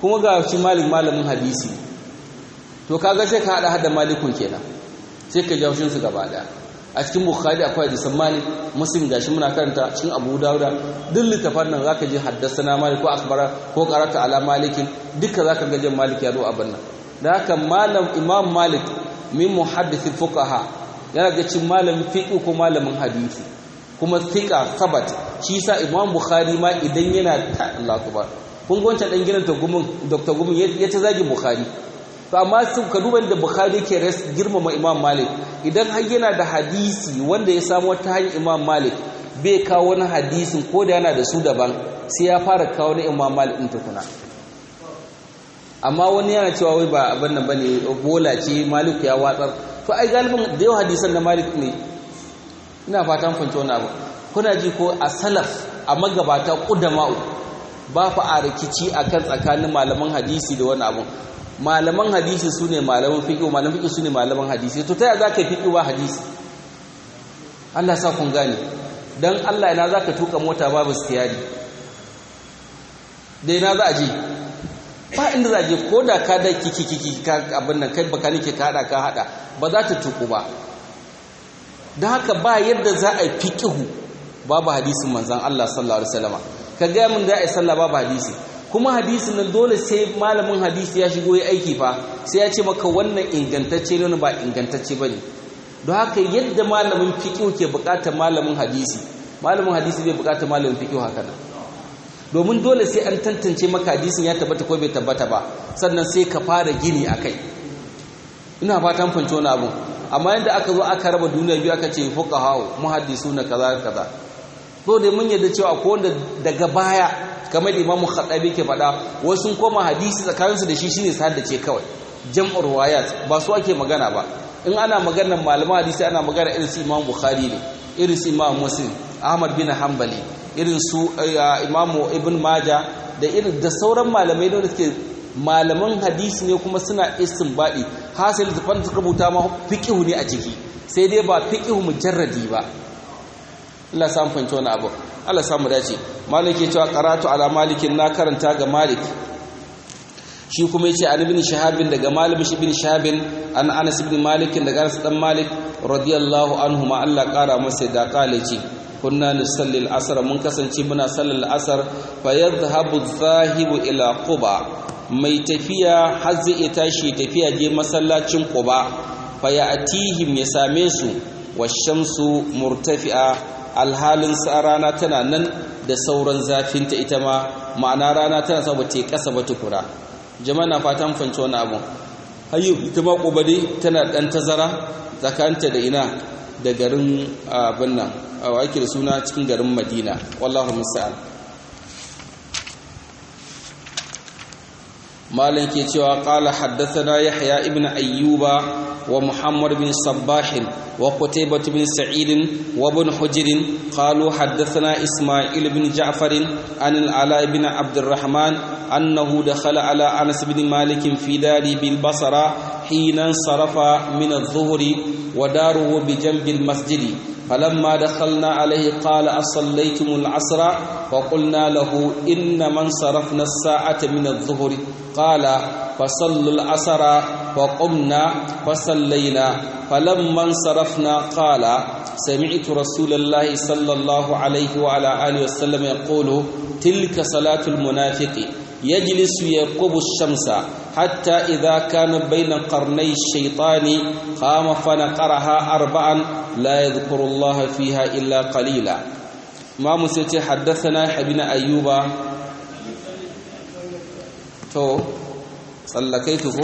kuma ga shi malik malamin hadisi to kaga sai ka hada hada malikun kenan sai ka jawo su gaba daya a cikin bukhari akwai hadisan malik muslim gashi muna karanta cikin abu dauda duk littafan nan zaka ji haddasana malik ko akbara ko qarata ala malikin duka zaka ga jan malik ya zo abin nan da haka malam imam malik min muhaddith fuqaha yana ga cin malamin fiqh ko malamin hadisi kuma thiqa sabat shi sa imam bukhari ma idan yana ta Allah akbar kun ga wancan dan gidan gumin dr gumin ya ta zagi bukhari to amma sun ka duba da bukhari ke girmama imam malik idan har yana da hadisi wanda ya samu ta hanyar imam malik bai kawo wani hadisin ko da yana da su daban sai ya fara kawo na imam malik din tukuna amma wani yana cewa wai ba abin nan bane bola ce malik ya watsar to ai galibin da yawa hadisan na malik ne ina fatan fahimci wannan abu kuna ji ko a salaf a magabata qudama'u ba fa a rikici akan tsakanin malaman hadisi da wani abu malaman hadisi su ne malaman fiƙi malaman fiƙi su ne malaman hadisi to ta yaya za ka yi fiƙi ba hadisi Allah sa kun gane don Allah ina za ka tuka mota babu stiyari da ina za a je ba inda za a je ko da ka da kiki kiki ka abin nan kai baka nike ka haɗa ka haɗa ba za ta tuku ba don haka ba yadda za a yi fiƙihu babu hadisin manzan Allah sallallahu alaihi wasallama ka gaya min da a yi sallah babu hadisi kuma hadisin nan dole sai malamin hadisi ya shigo ya aiki fa sai ya ce maka wannan ingantacce ne ba ingantacce bane don haka yadda malamin fiqh ke bukatar malamin hadisi malamin hadisi bai bukatar malamin fiqh haka nan domin dole sai an tantance maka hadisin ya tabbata ko bai tabbata ba sannan sai ka fara gini akai ina fatan fanci wani abu amma yadda aka zo aka raba duniya biyu aka ce fuqaha muhaddisuna kaza kaza to dai mun yarda cewa akwai wanda daga baya kamar da imamu khadabi ke faɗa wasu sun koma hadisi tsakaninsu da shi shine su haddace kawai jam'ur wayat ba su ake magana ba in ana maganar malaman hadisi ana magana irin su imam bukhari ne irin su imam muslim ahmad bin hanbali irin su imamu ibn maja da irin da sauran malamai da suke malaman hadisi ne kuma suna istinbadi hasil zafan suka rubuta ma fiqhu ne a ciki sai dai ba fiqhu mujarradi ba Allah samu fahimci wani abu Allah samu dace malik ya cewa qaratu ala malikin na karanta ga malik shi kuma yace an ibn shahabin daga malik ibn shahabin an anas ibn malik daga anas dan malik radiyallahu anhu ma Allah kara masa da kale ce kunna nusalli al-asr mun kasance muna sallar al-asr fa yadhhabu adh-dhahibu ila quba mai tafiya har zai tashi tafiya je masallacin quba fa ya'tihim ya same su washamsu murtafi'a alhalin sa rana tana nan da sauran zafinta ita ma ma'ana rana tana sa ba ta kasa ba tukura jama'a na fatan fanci wani abu hayyu ita ma kubade tana dan tazara tsakanta da ina da garin abin nan a wake da suna cikin garin madina wallahu musta'an malam ke cewa qala haddathana yahya ibn ayyuba wa muhammad bin sabbah wa qutaybah bin sa'id wa ibn hujr qalu haddathana isma'il bin ja'far an al-ala ibn abd الرحمن أنه دخل على أنس بن مالك في داري بالبصرة حين انصرف من الظهر وداره بجنب المسجد فلما دخلنا عليه قال أصليتم العصر فقلنا له إنما انصرفنا الساعة من الظهر قال فصلوا العصر فقمنا فصلينا فلما انصرفنا قال سمعت رسول الله صلى الله عليه وعلى آله وسلم يقول تلك صلاة المنافق يجلس يقب الشمس حتى إذا كان بين قرني الشيطان قام فنقرها أربعا لا يذكر الله فيها إلا قليلا ما مسيتي حدثنا حبنا أيوب تو صلكيته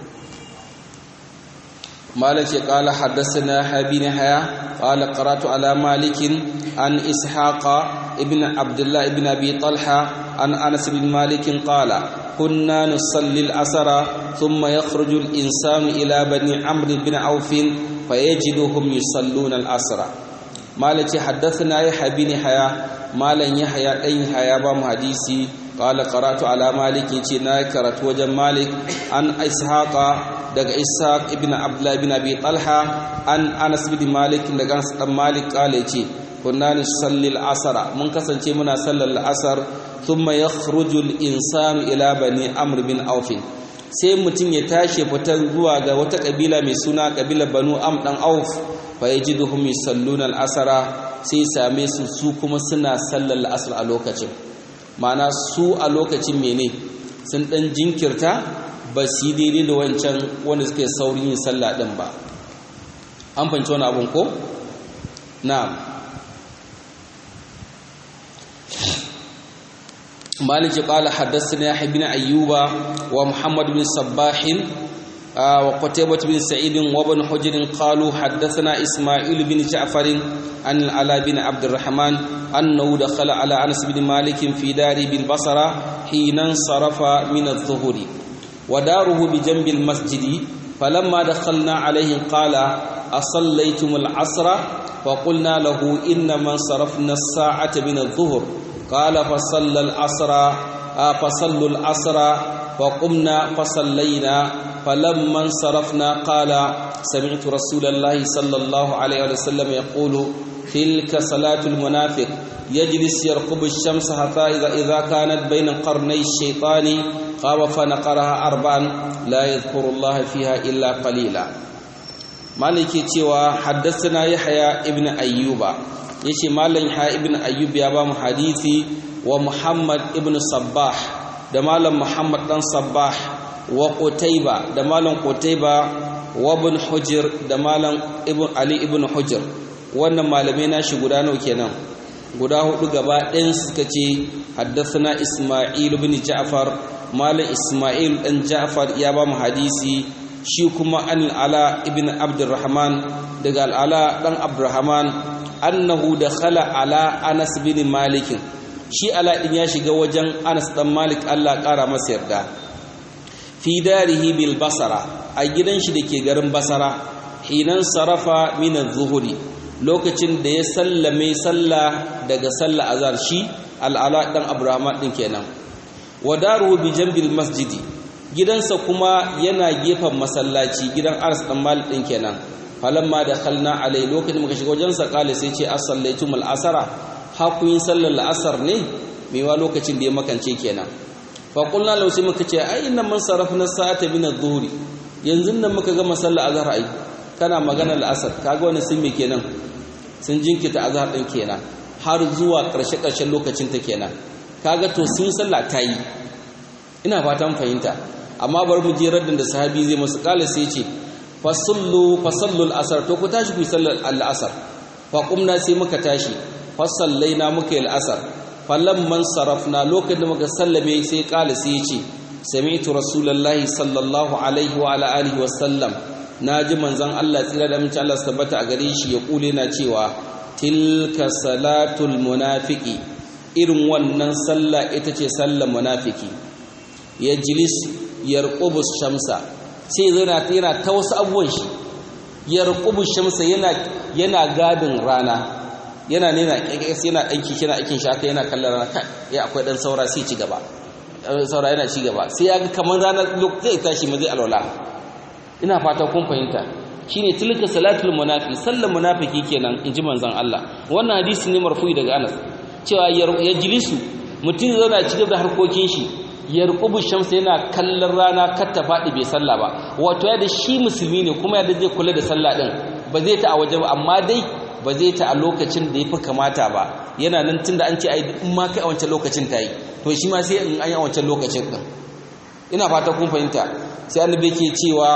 مالك قال حدثنا حبين حيا قال قرأت على مالك عن إسحاق ابن عبد الله ابن أبي طلحة عن أنس بن مالك قال كنا نصلي العصر ثم يخرج الإنسان إلى بني عمرو بن عوف فيجدهم يصلون العصر مالك حدثنا يحيى بن حيا مالا يحيى أي حيا بام حديثي قال قرأت على مالك يتنا كرت وجه مالك عن إسحاق daga Ishaq ibn Abdullah ibn Abi Talha an Anas bin Malik daga Anas dan Malik kale ce kunna nusalli al-asr mun kasance muna sallar al-asr thumma yakhruju al-insanu ila bani amr bin auf sai mutum ya tashi fitar zuwa ga wata kabila mai suna kabila banu am dan auf fa yajiduhum yusalluna al-asra sai same su su kuma suna sallar al-asr a lokacin ma'ana su a lokacin mene sun dan jinkirta ba su yi daidai da wancan wanda suke saurin yin sallah din ba an fahimci wani abun ko na'am مالك قال حدثنا يحيى بن أيوب ومحمد بن صباح وقتيبة بن سعيد وابن حجر قالوا حدثنا إسماعيل بن جعفر عن العلاء بن عبد الرحمن أنه دخل على أنس بن مالك في داره بالبصرة حين انصرف من الظهر وداره بجنب المسجد فلما دخلنا عليه قال أصليتم العصر فقلنا له إنما انصرفنا الساعة من الظهر قال فصلى العصر فصلوا العصر وقمنا فصلينا فلما انصرفنا قال سمعت رسول الله صلى الله عليه وسلم يقول تلك صلاة المنافق يجلس يرقب الشمس حتى إذا, إذا كانت بين قرني الشيطان قام فنقرها أربعا لا يذكر الله فيها إلا قليلا مالك تيوى حدثنا يحيى ابن أيوب yace malam ha ibn ayyub ya ba mu hadisi wa muhammad ibn sabbah da malam muhammad dan sabbah wa qutayba da malam qutayba wa ibn hujr da malam ibn ali ibn hujr wannan malamai nashi guda nawa kenan guda hudu gaba ɗayan suka ce haddathana isma'il ibn ja'far malam isma'il dan ja'far ya ba mu hadisi shi kuma an ala ibn abdurrahman daga al'ala dan abdurrahman annahu dakhala ala Anas bin Malik shi ala din ya shiga wajen Anas dan Malik Allah kara masa yarda fi darihi bil basara a gidan shi dake garin basara hinan sarafa min az-zuhri lokacin da ya sallame sallah daga sallah azhar shi al'ala dan Abraham din kenan wadaruhu bi jambil masjidi gidansa kuma yana gefen masallaci gidan Anas dan Malik din kenan falamma da khalna alai lokacin muka shiga wajensa kale sai ce as-sallaitum al-asra hakuyin sallar al-asr ne mewa lokacin da ya makance kenan fa qulna law sai muka ce ai inna man sarafna sa'ata min adh-dhuhr yanzu nan muka ga sallar azhar ai kana magana al-asr kaga wannan sun me kenan sun jinkita azhar din kenan har zuwa karshe karshen lokacin ta kenan kaga to sun sallah ta yi ina fatan fahimta amma bari mu je raddin da sahabi zai masu kale sai ce fasallu fasallu al-asr to ku tashi ku sallar al-asr fa qumna sai muka tashi fasallaina muka yi al-asr falamman sarafna lokacin da muka sallame sai kala sai yace sami'tu rasulullahi sallallahu alaihi wa ala alihi wa sallam naji manzon Allah tsira da mace Allah tabbata a gare shi ya kule na cewa tilka salatul munafiqi irin wannan sallah ita ce sallar munafiki yajlis yarqubu shamsa sai zana yana ta wasu abubuwan shi ya rukubu shamsa yana yana gadin rana yana nena kekes yana aiki yana aikin shaka yana kallon rana kai ya akwai dan saura sai ci gaba saura yana ci gaba sai ya ga kamar rana zai tashi ma zai alwala ina fata kun fahimta shine tilka salatul munafi sallan munafiki kenan inji manzon Allah wannan hadisi ne marfu'i daga Anas cewa ya jilisu mutum zai ci gaba da harkokin shi yarqubu shamsa yana kallon rana kar ta faɗi bai sallah ba wato ya da shi musulmi ne kuma yadda zai kula da sallah din ba zai ta a waje ba amma dai ba zai ta a lokacin da yafi kamata ba yana nan tunda an ce ai in ma kai a wancan lokacin ta yi to shi ma sai in an yi a wancan lokacin din ina fata kun fahimta sai annabi ke cewa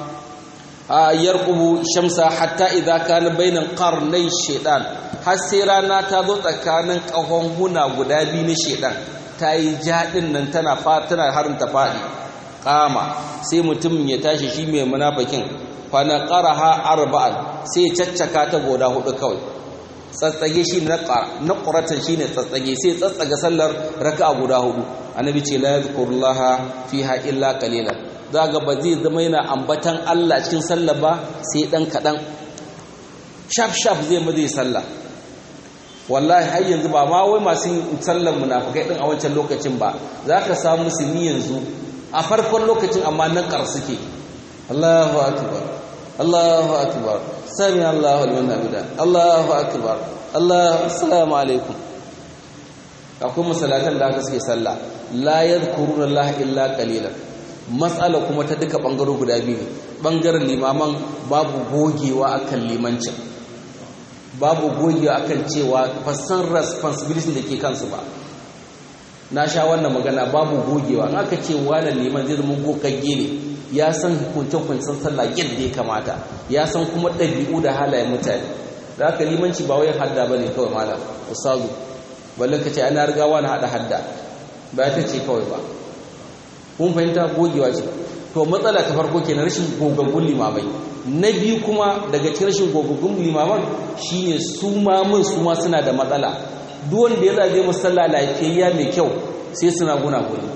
a yarqubu shamsa hatta idza kana bainan qarnay shaytan har sai rana ta zo tsakanin kahon huna guda biyu na shaytan ta yi jaɗin nan tana tana harin ta faɗi ƙama sai mutum ya tashi shi mai munafakin fana ƙaraha arba'an sai ya caccaka ta goda hudu kawai tsatsage shi na ƙuratan shi ne tsatsage sai tsatsaga sallar raka a guda hudu annabi ce la yadhkurullaha fiha illa qalilan zaga ba zai zama yana ambatan Allah cikin sallar ba sai dan kadan shaf shaf zai mu zai sallah wallahi har yanzu ba ma wai masu sallar munafikai din a wancan lokacin ba zaka samu musulmi yanzu a farkon lokacin amma nan kar suke Allahu akbar Allahu akbar sami Allahu liman hamida Allahu akbar Allah assalamu alaikum akwai masallatan da aka suke sallah la yadhkuruna Allah illa qalilan matsala kuma ta duka bangaro guda biyu ne bangaren limaman babu gogewa akan limancin babu gogewa akan cewa fasan responsibility da ke kansu ba na sha wannan magana babu gogewa in aka ce wani liman zai zama gogagge ne ya san hukunce-hukuncen sallah yadda ya kamata ya san kuma ɗabi'u da halayen mutane da aka limanci ba wayan hadda ba ne kawai malam ustazu balle ka ce ana riga wani haɗa hadda ba ta ce kawai ba kun fahimta gogewa ce to matsala ta farko kenan rashin gogaggun limamai na biyu kuma daga cikin rashin gogaggun limaman shine su mamun su ma suna da matsala duk wanda ya zaje musalla lafiyayya mai kyau sai suna guna guni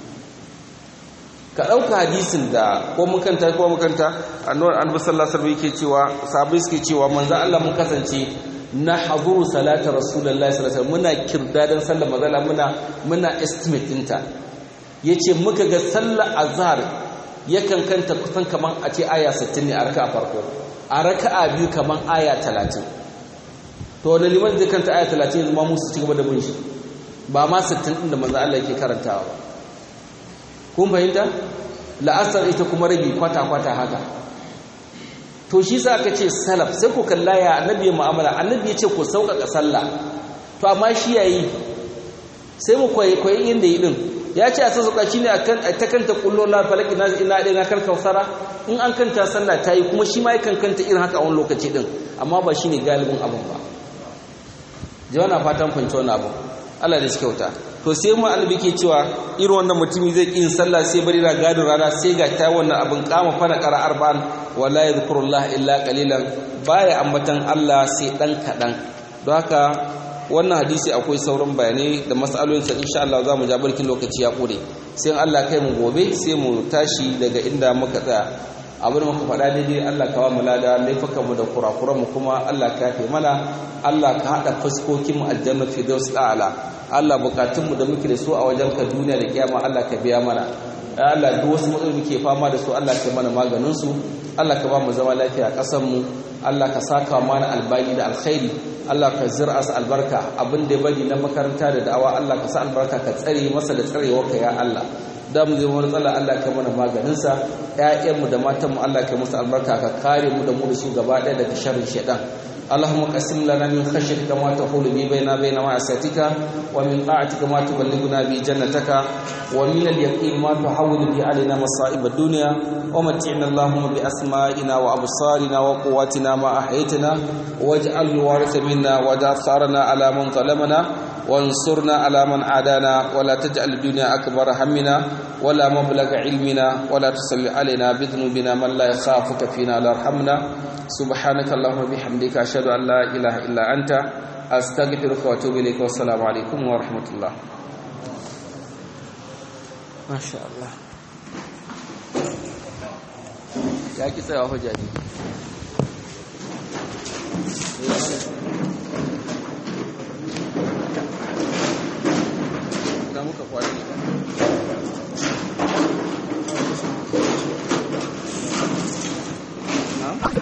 ka ɗauka hadisin da ko makanta ko makanta annabi annabi sallallahu alaihi wasallam yake cewa sahabbai suke cewa manzo Allah mun kasance na hazuru salata rasulullahi sallallahu alaihi wasallam muna kirdadan sallar mazala muna muna estimate ɗinta yace muka ga sallar azhar yakan kanta kusan kaman a ce aya 60 ne a raka'a farko a raka'a biyu kaman aya 30 to wani liman zai kanta aya 30 yanzu ma musu ci gaba da bin shi ba ma 60 din da manzo Allah yake karantawa ba kun fahimta la'asar ita kuma rabi kwata kwata haka to shi sa aka ce salaf sai ku kalla ya annabi mu'amala annabi ya ce ku sauƙaƙa sallah to amma shi yayi sai mu koyi koyi inda yi din ya ce a sassuka shi ne ta kanta kullo na falaki na ina ɗaya na karkausara in an kanta sallah ta yi kuma shi ma yakan kanta irin haka a wani lokaci ɗin amma ba shi ne galibin abin ba jawa na fatan kwanci wani abu allah da shi kyauta to sai mu annabi ke cewa irin wannan mutumi zai ƙin sallah sai bari na gadin rana sai ga ta wannan abin kama fana ƙara arba'an wala yadhkurullah illa qalilan baya ambatan allah sai ɗan kaɗan don haka wannan hadisi akwai sauran bayanai da mas'alolinsa insha Allah za mu ja barkin lokaci ya kure sai Allah kai mu gobe sai mu tashi daga inda muka tsaya abin da muka faɗa daidai Allah ka ba mu lada laifukan mu da kurakuran mu kuma Allah ka yafe mana Allah ka hada fuskokin mu aljanna fi daus a'la Allah bukatun mu da muke da su a wajen ka duniya da kiyama Allah ka biya mana ya Allah duk wasu matsaloli muke fama da su Allah ka mana maganin su Allah ka ba mu zama lafiya a ƙasar mu Allah ka saka mana albagi da alkhairi Allah ka zira su albarka abin da ya bari na makaranta da da'awa Allah ka sa albarka ka tsare masa da tsarewarka ya Allah da mu zai wani tsala Allah ka mana maganinsa ƴaƴanmu da matanmu Allah ka musu albarka ka kare mu da mu da su gaba ɗaya daga sharrin shaitan اللهم قسم لنا من خشيتك ما تحول به بيننا وبين معصيتك ومن طاعتك ما تبلغنا به جنتك ومن اليقين ما تحول به علينا مصائب الدنيا ومتعنا اللهم بأسمائنا وأبصارنا وقواتنا ما أحيتنا واجعل الوارث منا واجعل ثارنا على من ظلمنا وانصرنا على من عادانا ولا تجعل الدنيا أكبر همنا ولا مبلغ علمنا ولا تسل علينا بذنوبنا من لا يخافك فينا ولا يرحمنا سبحانك اللهم وبحمدك أشهد أن لا إله إلا أنت أستغفرك وأتوب إليك والسلام عليكم ورحمة الله ما شاء الله ya ki tsayawa hujjaji